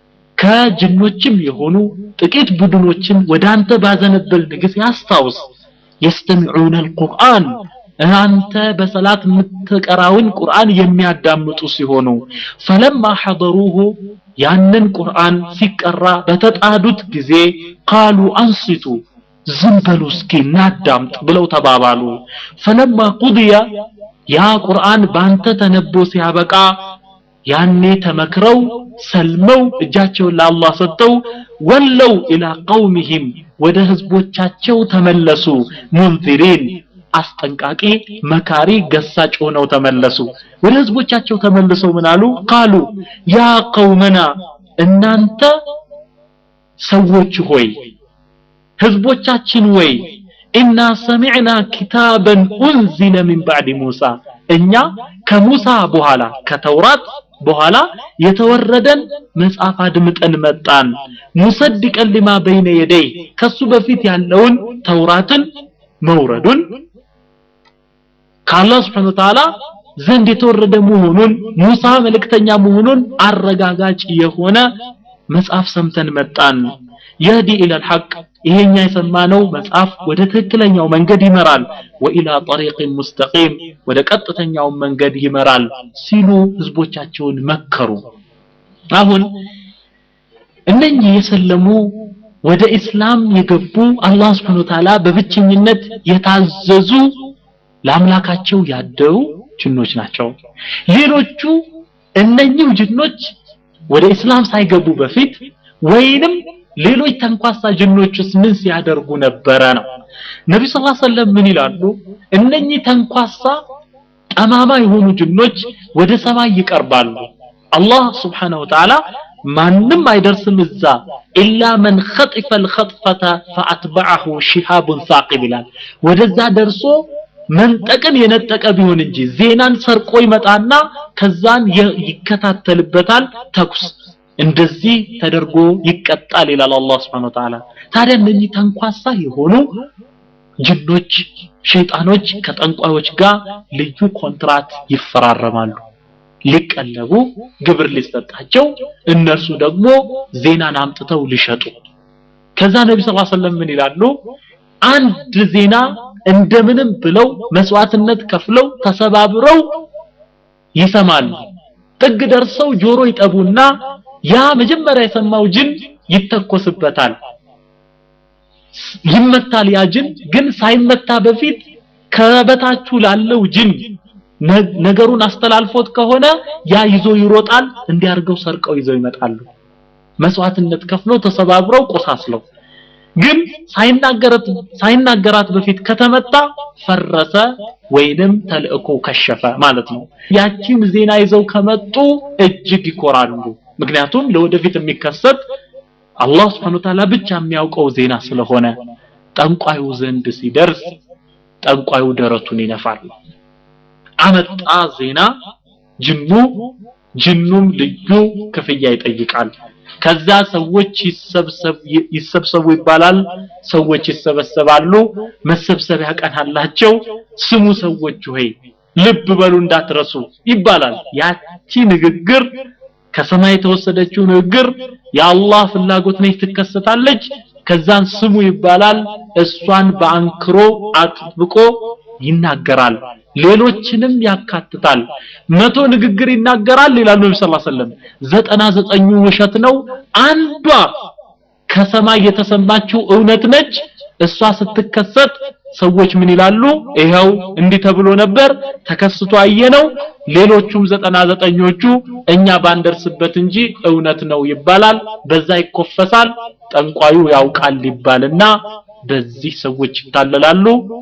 ከጅኖችም የሆኑ ጥቂት ቡድኖችን ወደ አንተ ባዘነበልን ጊዜ አስታውስ የስተሚዑነ አልቁርአን አንተ በሰላት የምትቀራውን ቁርአን የሚያዳምጡ ሲሆኑ ፈለማ ሐضሩሁ ያንን ቁርአን ሲቀራ በተጣዱት ጊዜ ቃሉ አንስቱ ዝም በሉ እስኪ እናዳምጥ ብለው ተባባሉ ፈለማ ቁድያ ያ ቁርአን ባንተ ተነቦ ሲያበቃ ያኔ ተመክረው ሰልመው እጃቸውን ለአላህ ሰጥተው ወለው ኢላ ቀውሚሂም ወደ ህዝቦቻቸው ተመለሱ ሙንዚሪን አስጠንቃቂ መካሪ ገሳጭ ሆነው ተመለሱ ወደ ህዝቦቻቸው ተመልሰው ምን አሉ ቃሉ ያ ቀውመና እናንተ ሰዎች ሆይ ህዝቦቻችን ወይ ኢና ሰሚዕና ኪታበን ኡንዚለ ሚን ባዕድ ሙሳ እኛ ከሙሳ በኋላ ከተውራት በኋላ የተወረደን መጽሐፍ አድምጠን መጣን ሙሰድቀን ሊማ በይነ የደይ ከሱ በፊት ያለውን ተውራትን መውረዱን ከአላህ ስብሐነ ወተዓላ ዘንድ የተወረደ መሆኑን ሙሳ መልእክተኛ መሆኑን አረጋጋጭ የሆነ መጽሐፍ ሰምተን መጣን የህዲ ኢለል ሐቅ ይሄኛ የሰማነው መጽሐፍ ወደ ትክክለኛው መንገድ ይመራል ወኢላ ጠሪቅን ሙስተቂም ወደ ቀጥተኛው መንገድ ይመራል ሲሉ ህዝቦቻቸውን መከሩ አሁን እነኚህ የሰለሙ ወደ እስላም የገቡ አላህ Subhanahu Ta'ala በብቸኝነት የታዘዙ ለአምላካቸው ያደሩ ጅኖች ናቸው ሌሎቹ እነኚህ ጅኖች ወደ እስላም ሳይገቡ በፊት ወይንም ሌሎች ተንኳሳ ጅኖችስ ምን ሲያደርጉ ነበረ ነው ነቢ ስ ሰለም ምን ይላሉ እነኚህ ተንኳሳ ጠማማ የሆኑ ጅኖች ወደ ሰማይ ይቀርባሉ አላህ ስብሓንሁ ወተዓላ ማንም አይደርስም እዛ ኢላ መን ኸጢፈ ልኸጥፈተ ፈአትበዐሁ ሺሃቡን ሳቂብ ይላል ወደዛ ደርሶ መንጠቅን የነጠቀ ቢሆን እንጂ ዜናን ሰርቆ ይመጣና ከዛን ይከታተልበታል ተኩስ እንደዚህ ተደርጎ ይቀጣል ይላል አላህ Subhanahu Ta'ala ታዲያ እነኚህ ተንኳሳ የሆኑ ጅኖች ሸይጣኖች ከጠንቋዮች ጋር ልዩ ኮንትራት ይፈራረማሉ ሊቀለቡ ግብር ሊሰጣቸው እነርሱ ደግሞ ዜናን አምጥተው ሊሸጡ ከዛ ነቢ ስ ሰለም ምን ይላሉ አንድ ዜና እንደምንም ብለው መስዋዕትነት ከፍለው ተሰባብረው ይሰማሉ ጥግ ደርሰው ጆሮ ይጠቡና ያ መጀመሪያ የሰማው ጅን ይተኮስበታል ይመታል ያ ጅን ግን ሳይመታ በፊት ከበታችሁ ላለው ጅን ነገሩን አስተላልፎት ከሆነ ያ ይዞ ይሮጣል እንዲያርገው ሰርቀው ይዘው ይመጣሉ መስዋዕትነት ከፍለው ተሰባብረው ቆሳስለው ግን ሳይናገራት ሳይናገራት በፊት ከተመታ ፈረሰ ወይንም ተልእኮ ከሸፈ ማለት ነው ያቺን ዜና ይዘው ከመጡ እጅግ ይኮራሉ ምክንያቱም ለወደፊት የሚከሰት አላህ Subhanahu Ta'ala ብቻ የሚያውቀው ዜና ስለሆነ ጠንቋዩ ዘንድ ሲደርስ ጠንቋዩ ደረቱን ይነፋል አመጣ ዜና ጅኑ ጅኑም ልዩ ክፍያ ይጠይቃል ከዛ ሰዎች ይሰብሰቡ ይባላል ሰዎች ይሰበሰባሉ መሰብሰቢያ ቀን አላቸው ስሙ ሰዎች ሆይ ልብ በሉ እንዳትረሱ ይባላል ያቺ ንግግር ከሰማይ የተወሰደችው ንግግር የአላህ ፍላጎት ነች ትከሰታለች ከዛን ስሙ ይባላል እሷን በአንክሮ አጥብቆ ይናገራል ሌሎችንም ያካትታል መቶ ንግግር ይናገራል ይላሉ ነብዩ ሰለላሁ ዐለይሂ ወሰለም ዘጠና ዘጠኙ ውሸት ነው አንዷ ከሰማይ የተሰማችው እውነት ነች እሷ ስትከሰት ሰዎች ምን ይላሉ ይሄው እንዲህ ተብሎ ነበር ተከስቶ አየነው ሌሎቹም ዘጠና ዘጠኞቹ እኛ ባንደርስበት እንጂ እውነት ነው ይባላል በዛ ይኮፈሳል ጠንቋዩ ያውቃል ይባልና በዚህ ሰዎች ይታለላሉ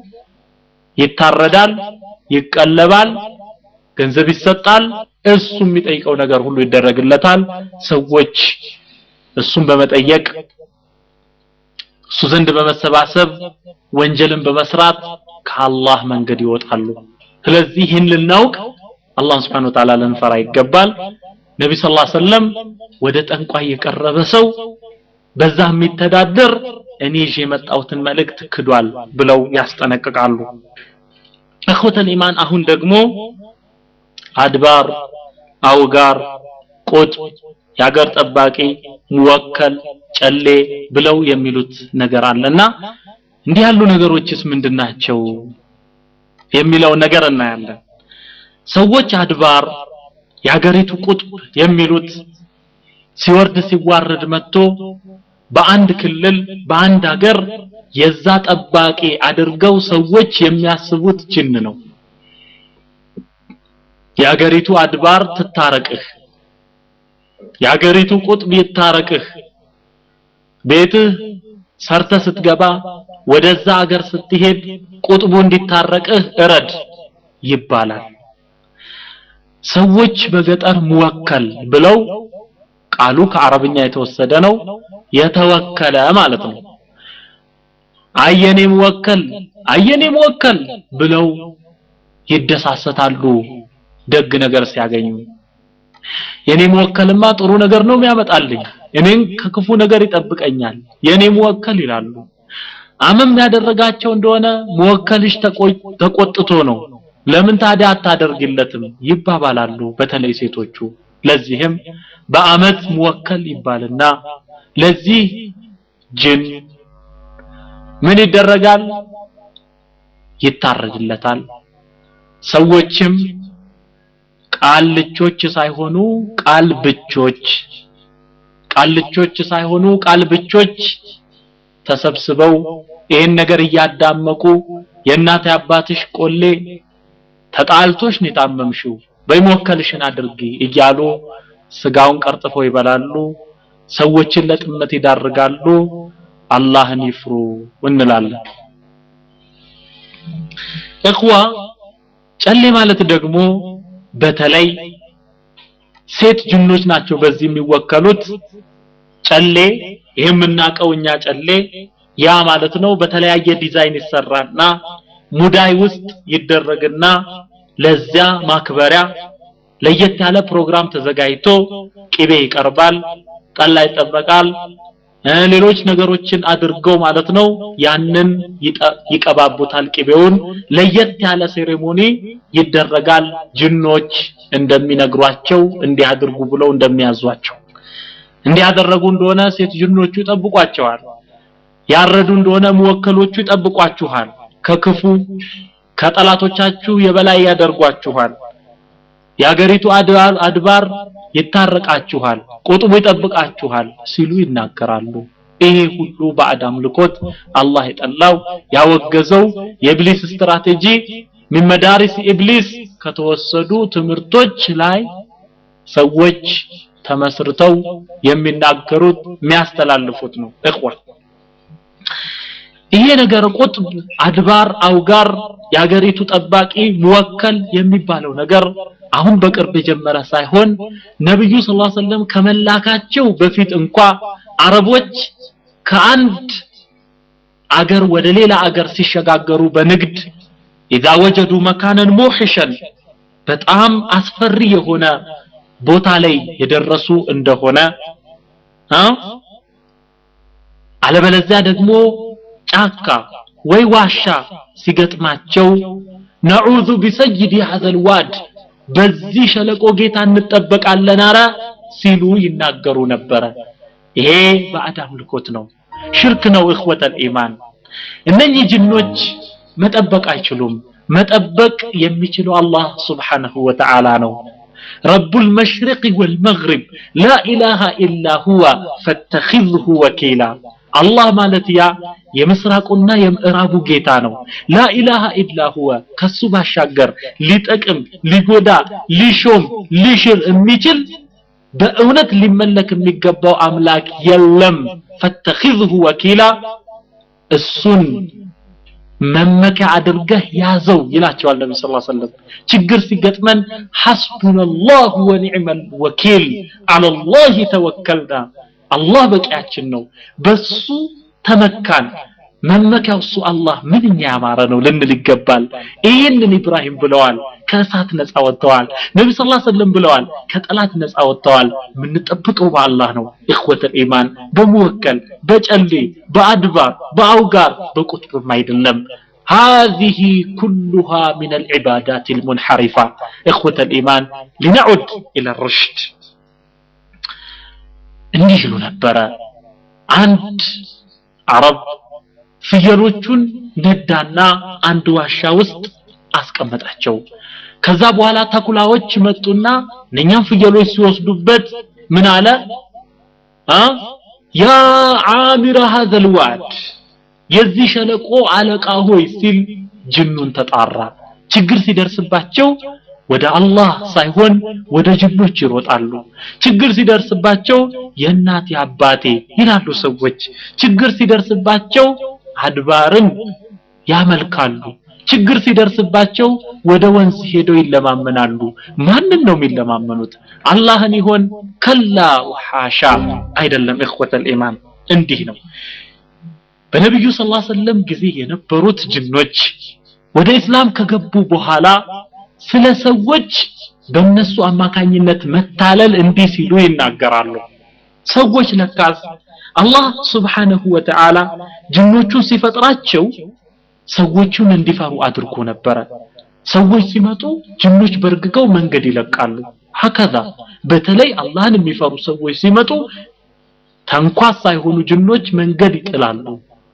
ይታረዳል ይቀለባል ገንዘብ ይሰጣል እሱ የሚጠይቀው ነገር ሁሉ ይደረግለታል ሰዎች እሱን በመጠየቅ እሱ ዘንድ በመሰባሰብ ወንጀልን በመስራት ከአላህ መንገድ ይወጣሉ ስለዚህ ይህን ልናውቅ አላህ Subhanahu Ta'ala ልንፈራ ይገባል ነቢ ሰለላሁ ዐለይሂ ወሰለም ወደ ጠንቋይ የቀረበ ሰው በዛ የሚተዳደር እኔ ይዤ የመጣሁትን መልእክት ክዷል ብለው ያስጠነቅቃሉ እኹተል ኢማን አሁን ደግሞ አድባር አውጋር ቁጥ የሀገር ጠባቂ ሙወከል ጨሌ ብለው የሚሉት ነገር አለና እንዲህ ያሉ ነገሮችስ ምንድናቸው የሚለው ነገር እናያለን ሰዎች አድባር የሀገሪቱ ቁጥብ የሚሉት ሲወርድ ሲዋረድ መጥቶ በአንድ ክልል በአንድ ሀገር የዛ ጠባቂ አድርገው ሰዎች የሚያስቡት ጅን ነው የሀገሪቱ አድባር ትታረቅህ የአገሪቱ ቁጥብ ይታረቅህ ቤትህ ሰርተ ስትገባ ወደዛ አገር ስትሄድ ቁጥቡ እንዲታረቅህ እረድ ይባላል ሰዎች በገጠር ሙወከል ብለው ቃሉ ከአረብኛ የተወሰደ ነው የተወከለ ማለት ነው አየኔ ሙወከል አየኔ ሙወከል ብለው ይደሳሰታሉ ደግ ነገር ሲያገኙ የኔ ሙወከልማ ጥሩ ነገር ነው የሚያመጣልኝ እኔን ከክፉ ነገር ይጠብቀኛል የኔ ሙወከል ይላሉ አመም ያደረጋቸው እንደሆነ ሙወከልሽ ተቆጥቶ ነው ለምን ታዲያ አታደርግለትም ይባባላሉ በተለይ ሴቶቹ ለዚህም በአመት ሙወከል ይባልና ለዚህ ጅን ምን ይደረጋል ይታረድለታል ሰዎችም ቃልቾች ሳይሆኑ ቃል ብቾች ቃልቾች ሳይሆኑ ቃል ብቾች ተሰብስበው ይህን ነገር እያዳመቁ የእናት አባትሽ ቆሌ ተጣልቶሽ ነው የታመምሽው በይሞከልሽን አድርጊ እያሉ ስጋውን ቀርጥፈው ይበላሉ ሰዎችን ለጥመት ይዳርጋሉ አላህን ይፍሩ እንላለን እኽዋ ጨሌ ማለት ደግሞ በተለይ ሴት ጅኖች ናቸው በዚህ የሚወከሉት ጨሌ ይሄ የምናውቀው እኛ ጨሌ ያ ማለት ነው በተለያየ ዲዛይን ይሰራና ሙዳይ ውስጥ ይደረግና ለዚያ ማክበሪያ ለየት ያለ ፕሮግራም ተዘጋጅቶ ቅቤ ይቀርባል ጠላ ይጠበቃል ሌሎች ነገሮችን አድርገው ማለት ነው ያንን ይቀባቡታል ቅቤውን ለየት ያለ ሴሬሞኒ ይደረጋል ጅኖች እንደሚነግሯቸው እንዲያደርጉ ብለው እንደሚያዟቸው እንዲያደረጉ እንደሆነ ሴት ጅኖቹ ይጠብቋቸዋል ያረዱ እንደሆነ መወከሎቹ ይጠብቋችኋል ከክፉ ከጠላቶቻችሁ የበላይ ያደርጓችኋል የአገሪቱ አድባር ይታረቃችኋል ቁጥቡ ይጠብቃችኋል ሲሉ ይናገራሉ ይሄ ሁሉ ባዕድ አምልኮት አላህ የጠላው ያወገዘው የኢብሊስ ስትራቴጂ من መዳሪስ ኢብሊስ ከተወሰዱ ትምህርቶች ላይ ሰዎች ተመስርተው የሚናገሩት የሚያስተላልፉት ነው እኽዋ ይሄ ነገር ቁጥብ አድባር አውጋር የሀገሪቱ ጠባቂ ሙወከል የሚባለው ነገር አሁን በቅርብ የጀመረ ሳይሆን ነብዩ ሰለላሁ ዐለይሂ ወሰለም ከመላካቸው በፊት እንኳ አረቦች ከአንድ አገር ወደ ሌላ አገር ሲሸጋገሩ በንግድ ኢዛ ወጀዱ መካነን ሙሕሸን በጣም አስፈሪ የሆነ ቦታ ላይ የደረሱ እንደሆነ አለበለዚያ ደግሞ ጫካ ወይ ዋሻ ሲገጥማቸው ነዑዙ ቢሰይድ ሀዘል ዋድ በዚህ ሸለቆ ጌታ እንጠበቃለን አረ ሲሉ ይናገሩ ነበረ ይሄ ባዕድ አምልኮት ነው ሽርክ ነው እኽወተል ኢማን እነኚህ ጅኖች መጠበቅ አይችሉም መጠበቅ የሚችለው አላህ ስብሓንሁ ወተዓላ ነው رب المشرق والمغرب لا إله إلا هو فاتخذه وكيلا አላህ ማለት ያ የምስራቁና የምዕራቡ ጌታ ነው ላኢላሃ ኢላ ሁወ ከሱ ባሻገር ሊጠቅም ሊጎዳ ሊሾም ሊሽር የሚችል በእውነት ሊመለክ የሚገባው አምላክ የለም ፈተኺዝሁ ወኪላ እሱን መመኪያ አድርገህ ያዘው ይላቸዋል ነቢ ስ ሰለም ችግር ሲገጥመን ሐስቡነላሁ ወኒዕመል ወኪል አለላህ ተወከልና አላህ በቂያችን ነው በሱ ተመካን መመኪያው እሱ አላህ ምንኛ ያማረ ነው ልንል ይገባል ይህንን ኢብራሂም ብለዋል ከእሳት ነፃ ወጥተዋል ነቢ ስ ሰለም ብለዋል ከጠላት ነፃ ወጥተዋል የምንጠብቀው በአላህ ነው እኽወተል ኢማን በመወከል በጨሌ በአድባር በአውጋር በቁጥብም አይደለም هذه كلها من العبادات المنحرفة إخوة الإيمان لنعد إلى الرشد እንዲህ ይሉ ነበረ አንድ አረብ ፍየሎቹን ነዳና አንድ ዋሻ ውስጥ አስቀመጣቸው ከዛ በኋላ ተኩላዎች መጡና እነኛም ፍየሎች ሲወስዱበት ምን አለ ያ አሚረ ሀዘል ዋድ የዚህ ሸለቆ አለቃ ሆይ ሲል ጅኑን ተጣራ ችግር ሲደርስባቸው ወደ አላህ ሳይሆን ወደ ጅኖች ይሮጣሉ ችግር ሲደርስባቸው የእናቴ አባቴ ይላሉ ሰዎች ችግር ሲደርስባቸው አድባርን ያመልካሉ ችግር ሲደርስባቸው ወደ ወንዝ ሄደው ይለማመናሉ ማንን ነው የሚለማመኑት አላህን ይሆን ከላ ወሐሻ አይደለም እኽወተል ኢማን እንዲህ ነው በነቢዩ ስ ሰለም ጊዜ የነበሩት ጅኖች ወደ እስላም ከገቡ በኋላ ስለ ሰዎች በእነሱ አማካኝነት መታለል እንዲህ ሲሉ ይናገራሉ ሰዎች ለካስ አላህ ስብሓነሁ ወተዓላ ጅኖቹን ሲፈጥራቸው ሰዎቹን እንዲፈሩ አድርጎ ነበረ ሰዎች ሲመጡ ጅኖች በርግገው መንገድ ይለቃሉ ሀከዛ በተለይ አላህን የሚፈሩ ሰዎች ሲመጡ ተንኳስ ሳይሆኑ ጅኖች መንገድ ይጥላሉ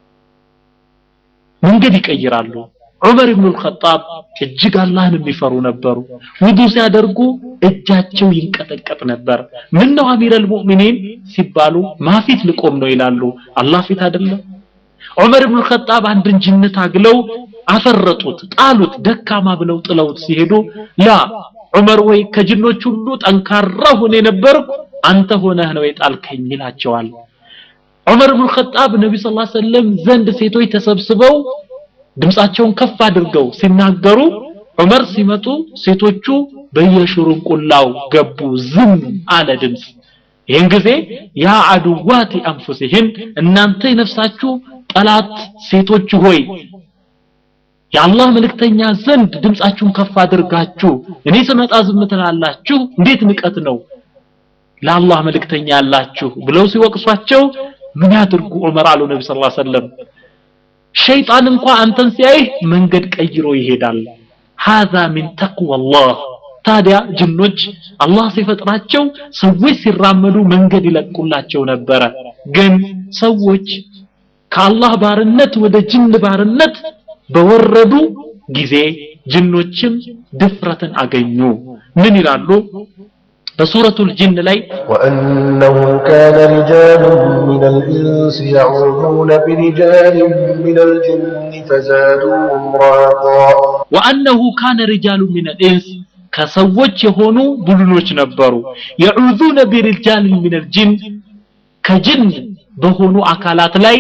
መንገድ ይቀይራሉ ዑመር ኢብኑ አልኸጣብ እጅግ አላህን የሚፈሩ ነበሩ ውዱ ሲያደርጉ እጃቸው ይንቀጠቀጥ ነበር ምን ነው አሚር አልሙእሚኒን ሲባሉ ማፊት ልቆም ነው ይላሉ አላህ ፊት አይደለም ዑመር ኢብኑ አልኸጣብ አንድን ጅን ታግለው አፈረጡት ጣሉት ደካማ ብለው ጥለውት ሲሄዱ ላ ዑመር ወይ ከጅኖች ሁሉ ጠንካራ ሆነ የነበርኩ አንተ ሆነህ ነው የጣልከኝ ይላቸዋል ዑመር ኢብኑ አልኸጣብ ነቢ ስ ሰለም ዘንድ ሴቶች ተሰብስበው ድምፃቸውን ከፍ አድርገው ሲናገሩ ዑመር ሲመጡ ሴቶቹ በየሽሩንቁላው ገቡ ዝም አለ ድምፅ ይህን ጊዜ ያ አድዋቲ አንፉሲህን እናንተ የነፍሳችሁ ጠላት ሴቶች ሆይ የአላህ መልእክተኛ ዘንድ ድምፃችሁን ከፍ አድርጋችሁ እኔ ስመጣ ዝም ትላላችሁ እንዴት ንቀት ነው ለአላህ መልእክተኛ ያላችሁ ብለው ሲወቅሷቸው ምን ያድርጉ ዑመር አሉ ነቢ ስ ሰለም ሸይጣን እንኳ አንተን ሲያይህ መንገድ ቀይሮ ይሄዳል هذا من تقوى الله ታዲያ ጅኖች አላህ ሲፈጥራቸው ሰዎች ሲራመዱ መንገድ ይለቁላቸው ነበረ ግን ሰዎች ከአላህ ባርነት ወደ ጅን ባርነት በወረዱ ጊዜ ጅኖችም ድፍረትን አገኙ ምን ይላሉ በሱረቱል ጅን ላይ وأنه كان رجال من الإنس يعوذون برجال من الجن فزادوهم رهقا ወአነሁ ካነ ሪጃሉ ሚን አልኢንስ ከሰዎች የሆኑ ቡድኖች ነበሩ የዑዙነ ቢሪጃል ሚን አልጅን ከጅን በሆኑ አካላት ላይ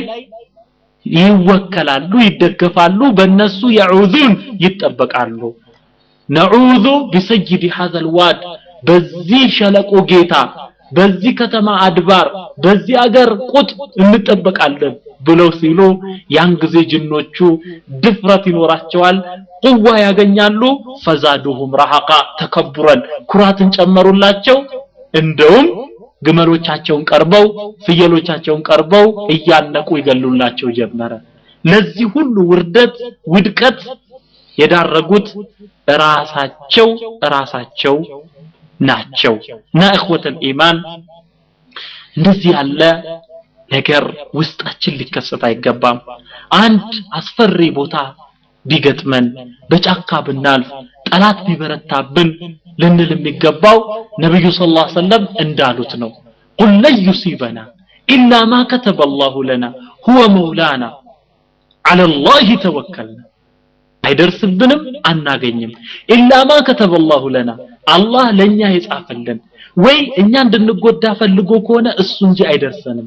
ይወከላሉ ይደገፋሉ በእነሱ የዑዙን ይጠበቃሉ ነዑዙ ቢሰይድ ሀዘ ልዋድ በዚህ ሸለቆ ጌታ በዚህ ከተማ አድባር በዚህ አገር ቁጥ እንጠበቃለን ብለው ሲሉ ያን ጊዜ ጅኖቹ ድፍረት ይኖራቸዋል ቁዋ ያገኛሉ ፈዛዱሁም ረሐቃ ተከቡረን ኩራትን ጨመሩላቸው እንደውም ግመሎቻቸውን ቀርበው ፍየሎቻቸውን ቀርበው እያነቁ ይገሉላቸው ጀመረ ለዚህ ሁሉ ውርደት ውድቀት የዳረጉት ራሳቸው ራሳቸው ናቸው እና እኽወተል ኢማን እንደዚህ ያለ ነገር ውስጣችን ሊከሰት አይገባም አንድ አስፈሪ ቦታ ቢገጥመን በጫካ ብናልፍ ጠላት ቢበረታብን ልንል የሚገባው ነብዩ ሰለላሁ ዐለይሂ ወሰለም እንዳሉት ነው ቁል ለን ዩሲበና ኢላ ማ ከተበ አላሁ ለና ሁወ መውላና ዐለ ላህ ተወከልና አይደርስብንም አናገኝም ኢላ ማ ከተበ አላሁ ለና አላህ ለኛ የጻፈልን ወይ እኛ እንድንጎዳ ፈልጎ ከሆነ እሱ እንጂ አይደርሰንም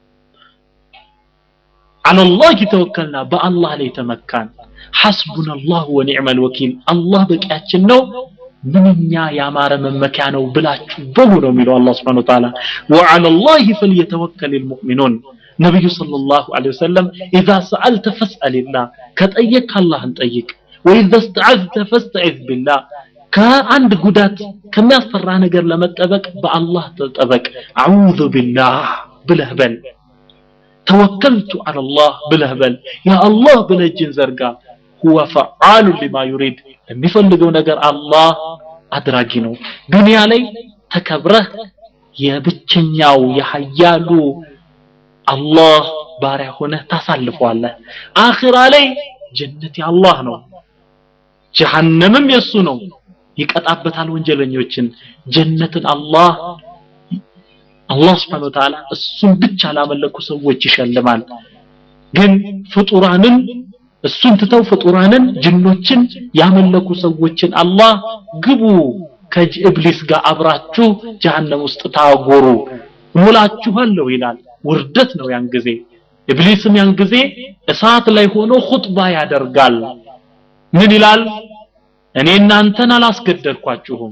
على الله توكلنا بالله ላይ ተመካን حسبنا الله ونعم الوكيل الله በቂያችን ነው ምንኛ ያማረ መመኪያ ነው ብላችሁ በሉ ነው የሚለው አላህ Subhanahu Wa Ta'ala وعلى الله فليتوكل المؤمنون ነብዩ ሰለላሁ ዐለይሂ ወሰለም اذا سألت فاسأل الله ከጠየቅ አላህን ጠይቅ وإذا استعذت فاستعذ بالله ከአንድ ጉዳት ከሚያስፈራ ነገር ለመጠበቅ በአላህ ተጠበቅ አዑዙ ቢላህ ብለህ በል ተወከልቱ على الله ብለህ በል ያ አላህ ብለህ እጅን ዘርጋ هو فعال لما يريد የሚፈልገው ነገር አላህ አድራጊ ነው ዱንያ ላይ ተከብረህ የብቸኛው የሀያሉ አላህ ባሪያ ሆነህ ታሳልፈዋለህ አኺራ ላይ ጀነት የአላህ ነው ጀሃነምም የሱ ነው ይቀጣበታል ወንጀለኞችን ጀነትን አላህ አላህ Subhanahu Wa Ta'ala እሱን ብቻ ላመለኩ ሰዎች ይሸልማል ግን ፍጡራንን እሱን ትተው ፍጡራንን ጅኖችን ያመለኩ ሰዎችን አላህ ግቡ ከኢብሊስ ጋር አብራችሁ ጀሃነም ውስጥ ታጎሩ እሞላችኋለሁ ይላል ውርደት ነው ያን ጊዜ ኢብሊስም ያን ጊዜ እሳት ላይ ሆኖ ኹጥባ ያደርጋል ምን ይላል እኔ እናንተን አላስገደድኳችሁም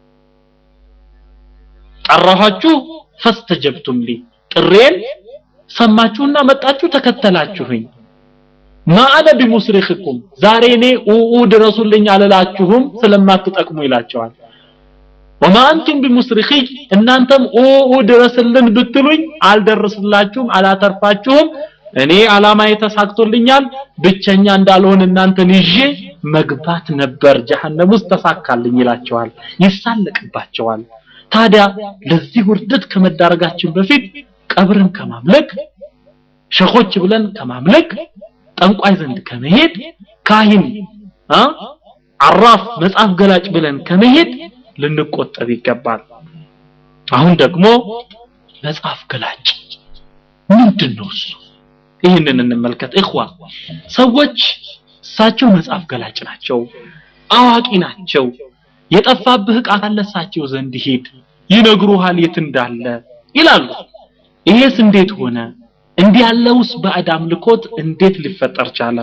ጠራኋችሁ ፈስተጀብቱም ሊ ጥሬን ሰማችሁና መጣችሁ ተከተላችሁኝ ማአነ ቢሙስሪኽኩም ዛሬ እኔ ኡኡ ድረሱልኝ አልላችሁም ስለማትጠቅሙ ይላቸዋል ወማ አንቱም ቢሙስሪኺ እናንተም ኡኡ ድረስልን ብትሉኝ አልደርስላችሁም አላተርፋችሁም እኔ አላማ ተሳክቶልኛል ብቸኛ እንዳልሆን እናንተን ይዤ መግባት ነበር ጀሃነም ውስጥ ተሳካልኝ ይላቸዋል ይሳለቅባቸዋል ታዲያ ለዚህ ውርደት ከመዳረጋችን በፊት ቀብርን ከማምለክ ሸኾች ብለን ከማምለክ ጠንቋይ ዘንድ ከመሄድ ካህን አ አራፍ መጽሐፍ ገላጭ ብለን ከመሄድ ልንቆጠብ ይገባል አሁን ደግሞ መጽሐፍ ገላጭ ምንድን ነው እሱ ይህንን እንመልከት እኽዋ ሰዎች እሳቸው መጽሐፍ ገላጭ ናቸው አዋቂ ናቸው የጠፋብህ ዕቃ ካለ እሳቸው ዘንድ ሂድ ይነግሩሃል የት እንዳለ ይላሉ ይሄስ እንዴት ሆነ እንዲህ ያለውስ ባዕድ አምልኮት እንዴት ሊፈጠር ቻለ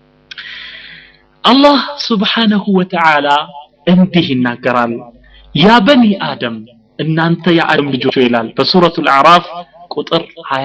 አላህ ስብሓነሁ ወተዓላ እንዲህ ይናገራል ያ በኒ አደም እናንተ የአደም ልጆች ይላል በሱረቱ አዕራፍ ቁጥር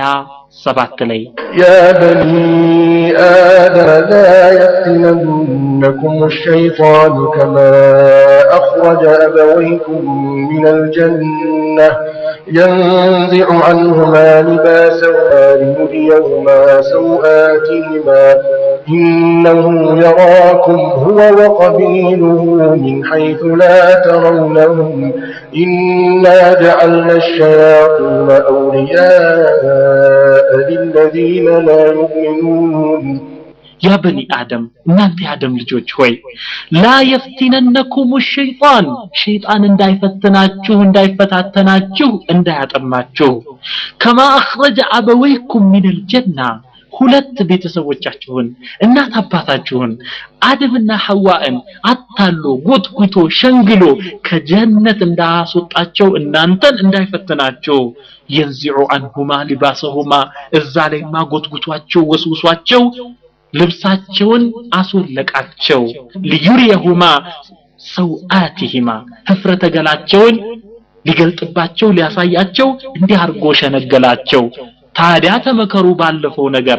27 ላይ يا بني آدم لا يفتننكم الشيطان كما أخرج أبويكم من الجنة ينزع عنهما لباسهما ليريهما سوآتهما إنه يراكم هو وقبيله من حيث لا ترونهم إنا جعلنا الشياطين أولياء للذين لا يؤمنون ያ በኒ አደም እናንተ የአደም ልጆች ሆይ ላ የፍቲነነኩም ሸይጣን ሸይጣን እንዳይፈትናችሁ እንዳይፈታተናችሁ እንዳያጠማችሁ ከማ አኽረጀ አበወይኩም ሚነል ጀና ሁለት ቤተሰቦቻችሁን እናት አባታችሁን አደምና ሐዋን አታሎ ጎትጉቶ ሸንግሎ ከጀነት እንዳስወጣቸው እናንተን እንዳይፈትናቸው የንዚዑ አንሁማ ሊባሰሁማ እዛ ላይማ ጎትጉቷቸው ወስውሷቸው ልብሳቸውን አስወለቃቸው ሊዩሪየሁማ ሰውአቲሂማ ህፍረተ ገላቸውን ሊገልጥባቸው ሊያሳያቸው እንዲህ አድርጎ ሸነገላቸው ታዲያ ተመከሩ ባለፈው ነገር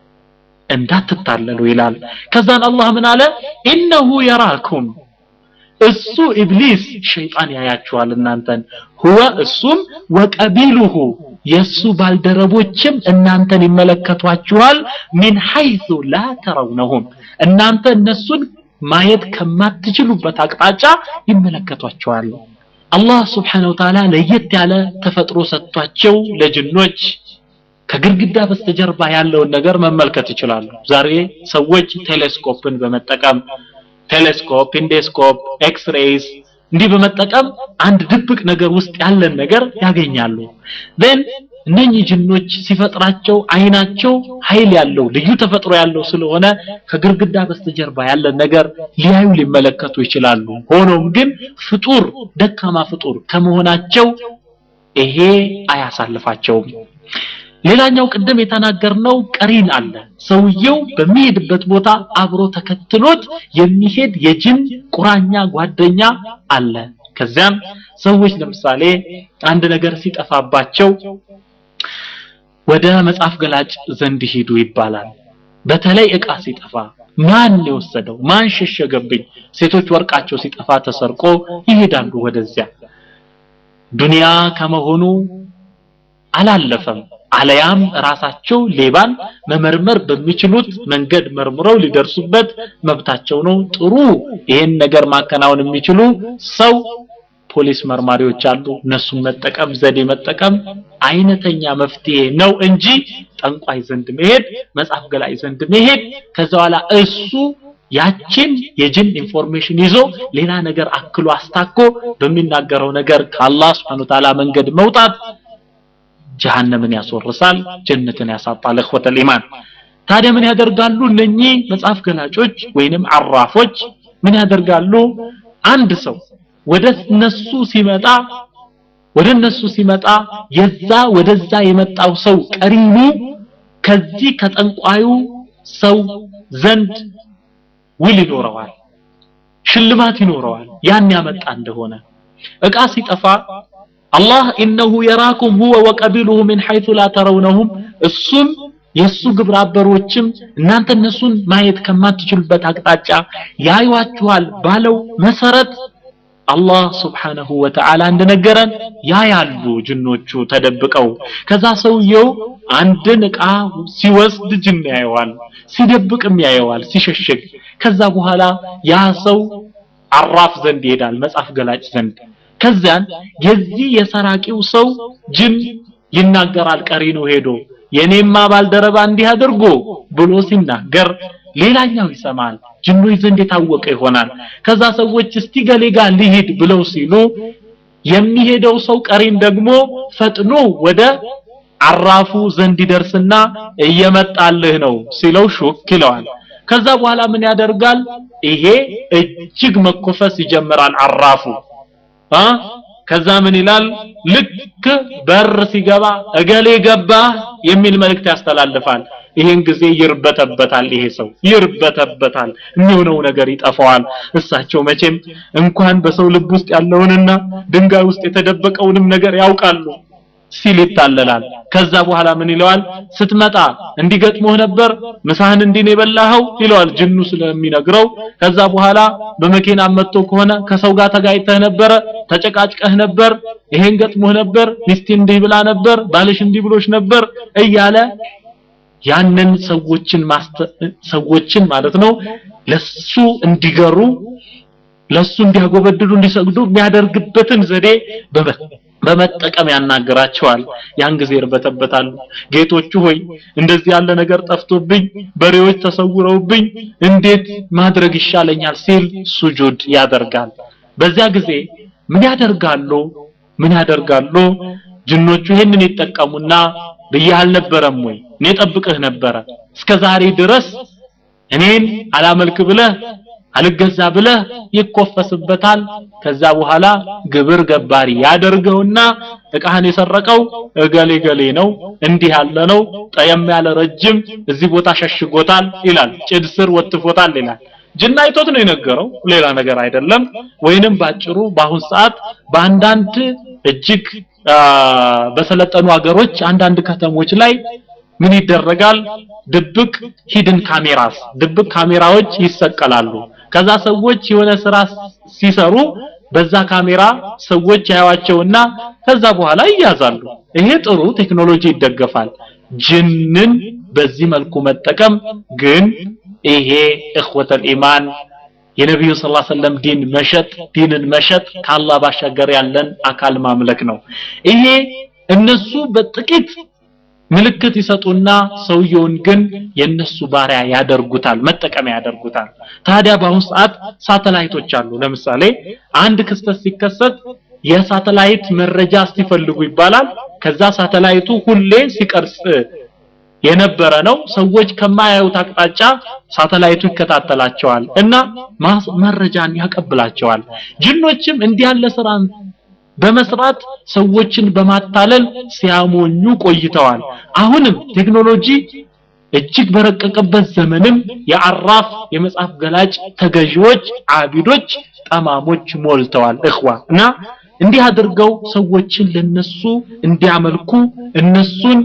እንዳትታለሉ ይላል ከዛን አላህ ምን አለ ኢነሁ የራኩም እሱ ኢብሊስ ሸይጣን ያያችኋል እናንተን ሁወ እሱም ወቀቢሉሁ የሱ ባልደረቦችም እናንተን ይመለከቷችኋል ሚን ሐይሱ ላ ተረውነሁም እናንተ እነሱን ማየት ከማትችሉበት አቅጣጫ ይመለከቷቸዋል አላህ ስብሓነሁ ወተዓላ ለየት ያለ ተፈጥሮ ሰጥቷቸው ለጅኖች ከግድግዳ በስተጀርባ ያለውን ነገር መመልከት ይችላሉ ዛሬ ሰዎች ቴሌስኮፕን በመጠቀም ቴሌስኮፕ ኢንዴስኮፕ ኤክስሬይስ እንዲህ በመጠቀም አንድ ድብቅ ነገር ውስጥ ያለን ነገር ያገኛሉ then እነኚህ ጅኖች ሲፈጥራቸው አይናቸው ኃይል ያለው ልዩ ተፈጥሮ ያለው ስለሆነ ከግርግዳ በስተጀርባ ያለን ነገር ሊያዩ ሊመለከቱ ይችላሉ ሆኖም ግን ፍጡር ደካማ ፍጡር ከመሆናቸው ይሄ አያሳልፋቸውም ሌላኛው ቅድም የተናገርነው ቀሪን አለ ሰውየው በሚሄድበት ቦታ አብሮ ተከትሎት የሚሄድ የጅን ቁራኛ ጓደኛ አለ ከዚያም ሰዎች ለምሳሌ አንድ ነገር ሲጠፋባቸው ወደ መጽሐፍ ገላጭ ዘንድ ሂዱ ይባላል በተለይ እቃ ሲጠፋ ማን የወሰደው ማን ሸሸገብኝ ሴቶች ወርቃቸው ሲጠፋ ተሰርቆ ይሄዳሉ ወደዚያ ዱንያ ከመሆኑ አላለፈም አለያም ራሳቸው ሌባን መመርመር በሚችሉት መንገድ መርምረው ሊደርሱበት መብታቸው ነው ጥሩ ይሄን ነገር ማከናወን የሚችሉ ሰው ፖሊስ መርማሪዎች አሉ እነሱን መጠቀም ዘዴ መጠቀም አይነተኛ መፍትሄ ነው እንጂ ጠንቋይ ዘንድ መሄድ መጽሐፍ ገላይ ዘንድ መሄድ ከዛ በኋላ እሱ ያችን የጅን ኢንፎርሜሽን ይዞ ሌላ ነገር አክሎ አስታኮ በሚናገረው ነገር ከአላህ Subhanahu Ta'ala መንገድ መውጣት ጀሃነምን ያስወርሳል ጀነትን ያሳጣል እخوة الإيمان ታዲያ ምን ያደርጋሉ እነኚህ መጽሐፍ ገላጮች ወይንም አራፎች ምን ያደርጋሉ አንድ ሰው ወደ እነሱ ሲመጣ ወደ እነሱ ሲመጣ የዛ ወደዛ የመጣው ሰው ቀሪኑ ከዚህ ከጠንቋዩ ሰው ዘንድ ውል ይኖረዋል ሽልማት ይኖረዋል ያን ያመጣ እንደሆነ እቃ ሲጠፋ አላህ ኢነሁ የራኩም ሁወ ወቀቢሉሁ ምን ሐይቱ ላ ተረውነሁም እሱም የሱ ግብረ አበሮችም እናንተ እነሱን ማየት ከማትችሉበት አቅጣጫ ያዩዋችኋል ባለው መሰረት አላህ ስብሓነሁ ወተዓላ እንደነገረን ያያሉ ጅኖቹ ተደብቀው ከዛ ሰውየው አንድን እቃ ሲወስድ ጅን ያየዋል ሲደብቅም ያየዋል ሲሸሽግ ከዛ በኋላ ያ ሰው አራፍ ዘንድ ይሄዳል መጽሐፍ ገላጭ ዘንድ ከዚያን የዚህ የሰራቂው ሰው ጅን ይናገራል ቀሪኑ ሄዶ የኔማ ባልደረባ እንዲህ አድርጎ ብሎ ሲናገር ሌላኛው ይሰማል ጅኖች ዘንድ የታወቀ ይሆናል ከዛ ሰዎች እስቲ ገሌ ጋር ሊሄድ ብለው ሲሉ የሚሄደው ሰው ቀሪን ደግሞ ፈጥኖ ወደ አራፉ ዘንድ ይደርስና እየመጣልህ ነው ሲለው ሹክ ይለዋል ከዛ በኋላ ምን ያደርጋል ይሄ እጅግ መኮፈስ ይጀምራል አራፉ አ ከዛ ምን ይላል ልክ በር ሲገባ እገሌ ገባ የሚል መልእክት ያስተላልፋል ይሄን ጊዜ ይርበተበታል ይሄ ሰው ይርበተበታል የሚሆነው ነገር ይጠፋዋል እሳቸው መቼም እንኳን በሰው ልብ ውስጥ ያለውንና ድንጋይ ውስጥ የተደበቀውንም ነገር ያውቃሉ ሲል ይታለላል ከዛ በኋላ ምን ይለዋል ስትመጣ እንዲገጥሞህ ነበር ምሳህን እንዲህ ነው የበላኸው ይለዋል ጅኑ ስለሚነግረው ከዛ በኋላ በመኪና መጥቶ ከሆነ ከሰው ጋር ተጋጭተህ ነበረ ተጨቃጭቀህ ነበር ይሄን ገጥሞህ ነበር ሚስቴ እንዲህ ብላ ነበር ባልሽ እንዲህ ብሎሽ ነበር እያለ ያንን ሰዎችን ሰዎችን ማለት ነው ለሱ እንዲገሩ ለሱ እንዲያጎበድዱ እንዲሰግዱ የሚያደርግበትን ዘዴ በመጠቀም ያናግራቸዋል ያን ጊዜ ይርበተበታሉ ጌቶቹ ሆይ እንደዚህ ያለ ነገር ጠፍቶብኝ በሬዎች ተሰውረውብኝ እንዴት ማድረግ ይሻለኛል ሲል ሱጁድ ያደርጋል በዚያ ጊዜ ምን ያደርጋሉ ምን ያደርጋሉ ጅኖቹ ይሄንን ይጠቀሙና ብዬ አልነበረም ወይ እኔ ጠብቅህ ነበረ እስከ ዛሬ ድረስ እኔን አላመልክ ብለህ አልገዛ ብለህ ይኮፈስበታል ከዛ በኋላ ግብር ገባሪ ያደርገውና እቃህን የሰረቀው እገሌ ገሌ ነው እንዲህ ያለ ነው ጠየም ያለ ረጅም እዚህ ቦታ ሸሽጎታል ይላል ጭድ ስር ወትፎታል ይላል ጅና አይቶት ነው የነገረው ሌላ ነገር አይደለም ወይንም ባጭሩ በአሁን ሰዓት በአንዳንድ እጅግ በሰለጠኑ ሀገሮች አንዳንድ ከተሞች ላይ ምን ይደረጋል ድብቅ ሂድን ካሜራስ ድብቅ ካሜራዎች ይሰቀላሉ ከዛ ሰዎች የሆነ ስራ ሲሰሩ በዛ ካሜራ ሰዎች ያዩዋቸውና ከዛ በኋላ ይያዛሉ ይሄ ጥሩ ቴክኖሎጂ ይደገፋል ጅንን በዚህ መልኩ መጠቀም ግን ይሄ እኽወተል ኢማን የነቢዩ ስ ሰለም ዲን መሸጥ ዲንን መሸጥ ከአላህ ባሻገር ያለን አካል ማምለክ ነው ይሄ እነሱ በጥቂት ምልክት ይሰጡና ሰውየውን ግን የነሱ ባሪያ ያደርጉታል መጠቀሚያ ያደርጉታል ታዲያ በአሁኑ ሰዓት ሳተላይቶች አሉ ለምሳሌ አንድ ክስተት ሲከሰት የሳተላይት መረጃ ሲፈልጉ ይባላል ከዛ ሳተላይቱ ሁሌ ሲቀርጽ የነበረ ነው ሰዎች ከማያዩት አቅጣጫ ሳተላይቱ ይከታተላቸዋል እና መረጃን ያቀብላቸዋል ጅኖችም እንዲህ ያለ ስራን በመስራት ሰዎችን በማታለል ሲያሞኙ ቆይተዋል አሁንም ቴክኖሎጂ እጅግ በረቀቀበት ዘመንም የአራፍ የመጽሐፍ ገላጭ ተገዢዎች አቢዶች ጠማሞች ሞልተዋል እኽዋ እና እንዲህ አድርገው ሰዎችን ለነሱ እንዲያመልኩ እነሱን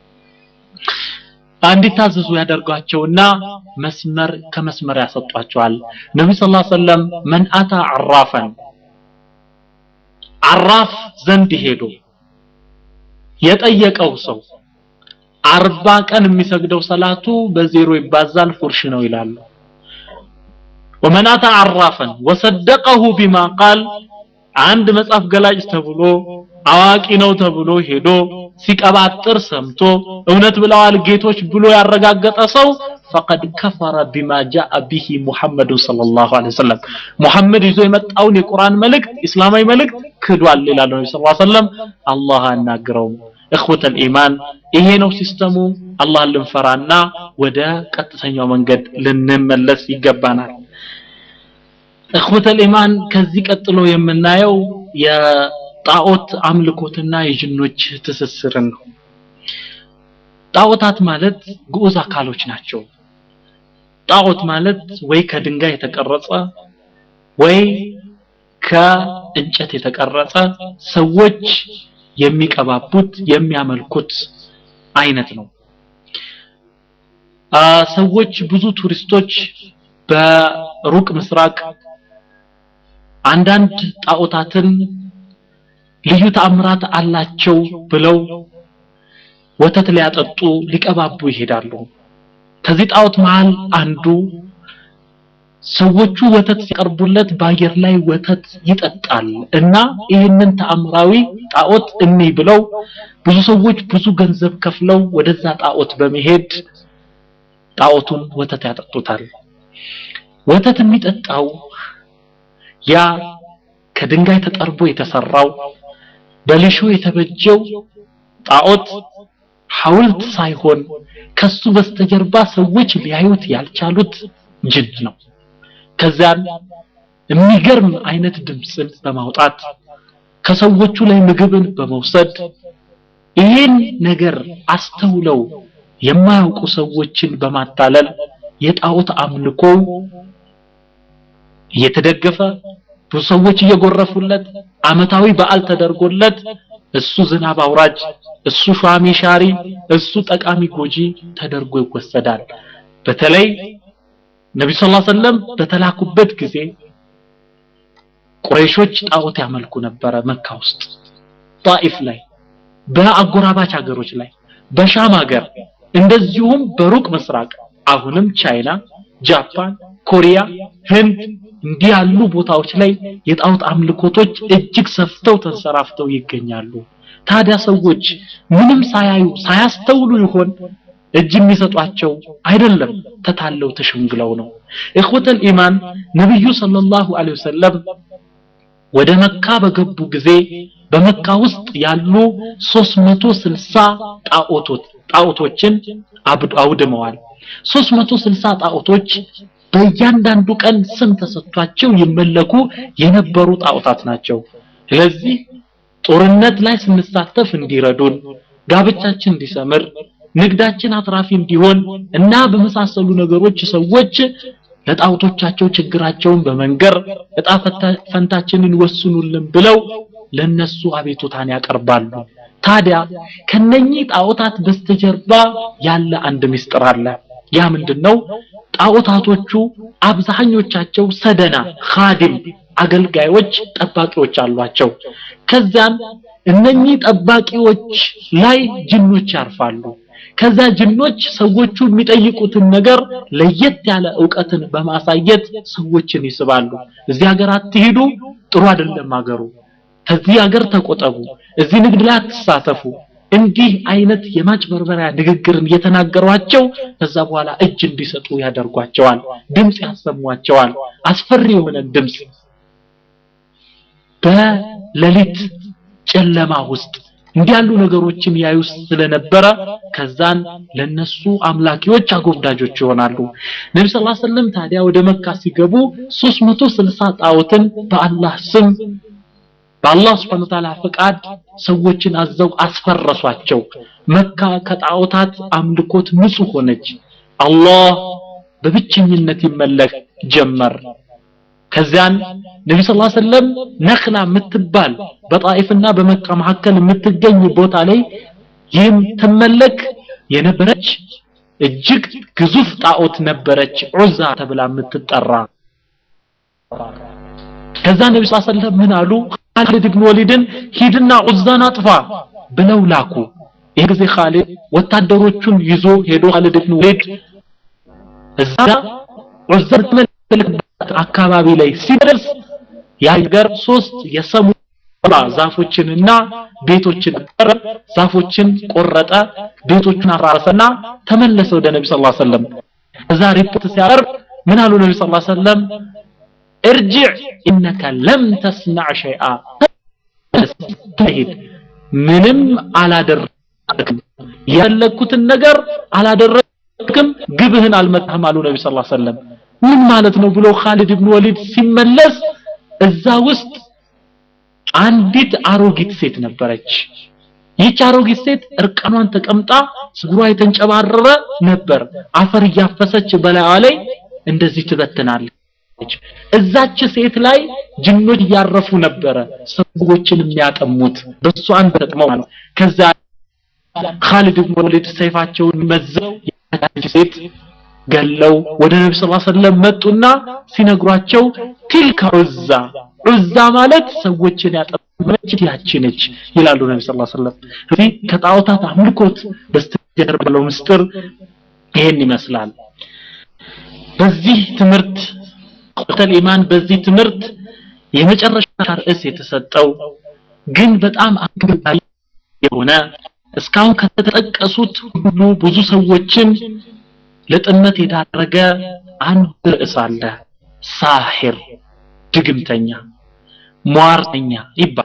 እንዲታዘዙ ያደርጓቸውና መስመር ከመስመር ያሰጧቸዋል ነቢ ስ ሰለም መን አታ አራፈን አራፍ ዘንድ ሄዶ የጠየቀው ሰው አርባ ቀን የሚሰግደው ሰላቱ በዜሮ ይባዛል ፉርሽ ነው ይላሉ ወመን አታ አራፈን ወሰደቀሁ ቢማ ቃል አንድ መጽሐፍ ገላጭ ተብሎ አዋቂ ነው ተብሎ ሄዶ ሲቀባጥር ሰምቶ እውነት ብለዋል ጌቶች ብሎ ያረጋገጠ ሰው ፈቀድ ከፈረ ቢማ ጃአ ቢሂ ሙሐመድ ሰለላሁ ዐለይሂ ወሰለም ሙሐመድ ይዞ የመጣውን የቁርአን መልእክት እስላማዊ መልእክት ክዷል ይላል ነብዩ ሰለላሁ ዐለይሂ ወሰለም አላህ አናግረውም እኽወተል ኢማን ይሄ ነው ሲስተሙ አላህን ልንፈራና ወደ ቀጥተኛው መንገድ ልንመለስ ይገባናል እኽወተል ኢማን ከዚህ ቀጥሎ የምናየው የጣዖት አምልኮትና የጅኖች ትስስርን ነው ጣዖታት ማለት ግዑዝ አካሎች ናቸው ጣዖት ማለት ወይ ከድንጋይ የተቀረጸ ወይ ከእንጨት የተቀረጸ ሰዎች የሚቀባቡት የሚያመልኩት አይነት ነው ሰዎች ብዙ ቱሪስቶች በሩቅ ምስራቅ አንዳንድ ጣዖታትን ልዩ ተአምራት አላቸው ብለው ወተት ሊያጠጡ ሊቀባቡ ይሄዳሉ ከዚህ ጣዖት መሃል አንዱ ሰዎቹ ወተት ሲቀርቡለት በአየር ላይ ወተት ይጠጣል እና ይህንን ተአምራዊ ጣዖት እኒ ብለው ብዙ ሰዎች ብዙ ገንዘብ ከፍለው ወደዛ ጣዖት በመሄድ ጣዖቱን ወተት ያጠጡታል ወተት የሚጠጣው ያ ከድንጋይ ተጠርቦ የተሰራው በሊሾ የተበጀው ጣዖት ሐውልት ሳይሆን ከሱ በስተጀርባ ሰዎች ሊያዩት ያልቻሉት ጅን ነው ከዚያም የሚገርም አይነት ድምፅን በማውጣት ከሰዎቹ ላይ ምግብን በመውሰድ ይህን ነገር አስተውለው የማያውቁ ሰዎችን በማታለል የጣዖት አምልኮ እየተደገፈ ብዙ ሰዎች እየጎረፉለት አመታዊ በዓል ተደርጎለት እሱ ዝናብ አውራጅ እሱ ሿሚ ሻሪ እሱ ጠቃሚ ጎጂ ተደርጎ ይወሰዳል በተለይ ነቢ ስ ሰለም በተላኩበት ጊዜ ቁረይሾች ጣዖት ያመልኩ ነበረ መካ ውስጥ ጣኢፍ ላይ በአጎራባች ሀገሮች ላይ በሻም ሀገር እንደዚሁም በሩቅ ምስራቅ አሁንም ቻይና ጃፓን ኮሪያ ህንድ እንዲህ ያሉ ቦታዎች ላይ የጣዖት አምልኮቶች እጅግ ሰፍተው ተንሰራፍተው ይገኛሉ ታዲያ ሰዎች ምንም ሳያዩ ሳያስተውሉ ይሆን እጅ የሚሰጧቸው አይደለም ተታለው ተሸንግለው ነው እኽወተል ኢማን ነብዩ ሰለላሁ ዐለይሂ ወሰለም ወደ መካ በገቡ ጊዜ በመካ ውስጥ ያሉ 360 ጣዖቶች ጣዖቶችን አውድመዋል 360 ጣዖቶች በእያንዳንዱ ቀን ስም ተሰጥቷቸው ይመለኩ የነበሩ ጣዖታት ናቸው ስለዚህ ጦርነት ላይ ስንሳተፍ እንዲረዱን ጋብቻችን እንዲሰምር ንግዳችን አትራፊ እንዲሆን እና በመሳሰሉ ነገሮች ሰዎች ለጣዖቶቻቸው ችግራቸውን በመንገር እጣ ፈንታችንን ወስኑልን ብለው ለነሱ አቤቱታን ያቀርባሉ ታዲያ ከነኚህ ጣዖታት በስተጀርባ ያለ አንድ ምስጢር አለ ያ ምንድነው ጣዖታቶቹ አብዛኞቻቸው ሰደና ኻዲም አገልጋዮች ጠባቂዎች አሏቸው ከዛም እነኚህ ጠባቂዎች ላይ ጅኖች ያርፋሉ ከዛ ጅኖች ሰዎቹ የሚጠይቁትን ነገር ለየት ያለ እውቀትን በማሳየት ሰዎችን ይስባሉ እዚህ ሀገር አትሄዱ ጥሩ አይደለም ሀገሩ ከዚህ ሀገር ተቆጠቡ እዚህ ንግድ ላይ አትሳተፉ እንዲህ አይነት የማጭበርበሪያ ንግግርን እየተናገሯቸው ከዛ በኋላ እጅ እንዲሰጡ ያደርጓቸዋል ድምፅ ያሰሟቸዋል አስፈሪ የሆነ ድምፅ በሌሊት ጨለማ ውስጥ እንዲህ ያሉ ነገሮችን ያዩ ስለነበረ ከዛን ለነሱ አምላኪዎች አጎብዳጆች ይሆናሉ ነቢ ስ ሰለም ታዲያ ወደ መካ ሲገቡ 360 ጣዖትን በአላህ ስም በአላህ ስብሐ ወተዓላ ፈቃድ ሰዎችን አዘው አስፈረሷቸው መካ ከጣዖታት አምልኮት ንጹህ ሆነች አላህ በብቸኝነት ይመለክ ጀመር ከዚያን ነቢ ስ ሰለም ነክላ የምትባል በጣኢፍና በመካ መካከል የምትገኝ ቦታ ላይ ይህም ትመለክ የነበረች እጅግ ግዙፍ ጣዖት ነበረች ዑዛ ተብላ የምትጠራ ከዛ ነቢ ስ ሰለም ምን አሉ ካሊድ ብን ወሊድን ሂድና ዑዛን አጥፋ ብለው ላኩ ይህ ጊዜ ካሊድ ወታደሮቹን ይዞ ሄዶ ካሊድ ብን ወሊድ እዛ ዑዛ አካባቢ ላይ ሲደርስ ያገር ሶስት የሰሙ ዛፎችንና ቤቶችን ቀረ ዛፎችን ቆረጠ ቤቶችን አራረሰና ተመለሰ ወደ ነቢ ስ ሰለም እዛ ሪፖርት ሲያቀርብ ምን አሉ ነቢ ስ ሰለም ارجع انك لم تصنع شيئا ምንም አላደረግም ያለኩትን ነገር አላደረግክም ግብህን አልመታህም አሉ ነቢ ስ ሰለም ምን ማለት ነው ብሎ ካሊድ ብን ወሊድ ሲመለስ እዛ ውስጥ አንዲት አሮጊት ሴት ነበረች ይህች አሮጊት ሴት እርቃኗን ተቀምጣ ፀጉሯ የተንጨባረረ ነበር አፈር እያፈሰች በላይዋ ላይ እንደዚህ ትበትናለች እዛች ሴት ላይ ጅኖች እያረፉ ነበረ ሰዎችን የሚያጠሙት በእሷ አንድ ተጥመው ማለት ከዛ ካሊድ ብን ወሊድ ሰይፋቸውን መዘው ያቺ ሴት ገለው ወደ ነቢ ስ ሰለም መጡና ሲነግሯቸው ቲልካ ዑዛ ዑዛ ማለት ሰዎችን ያጠመች ያቺ ነች ይላሉ ነቢ ስ ሰለም ስለዚህ ከጣዖታት አምልኮት በስተጀርባ ያለው ምስጢር ይሄን ይመስላል በዚህ ትምህርት ቁተል ኢማን በዚህ ትምህርት የመጨረሻ ርዕስ የተሰጠው ግን በጣም አንገብጋቢ የሆነ እስካሁን ከተጠቀሱት ሁሉ ብዙ ሰዎችን ለጥመት የዳረገ አንድ ርዕስ አለ ሳሂር ድግምተኛ ሟርተኛ ይባላል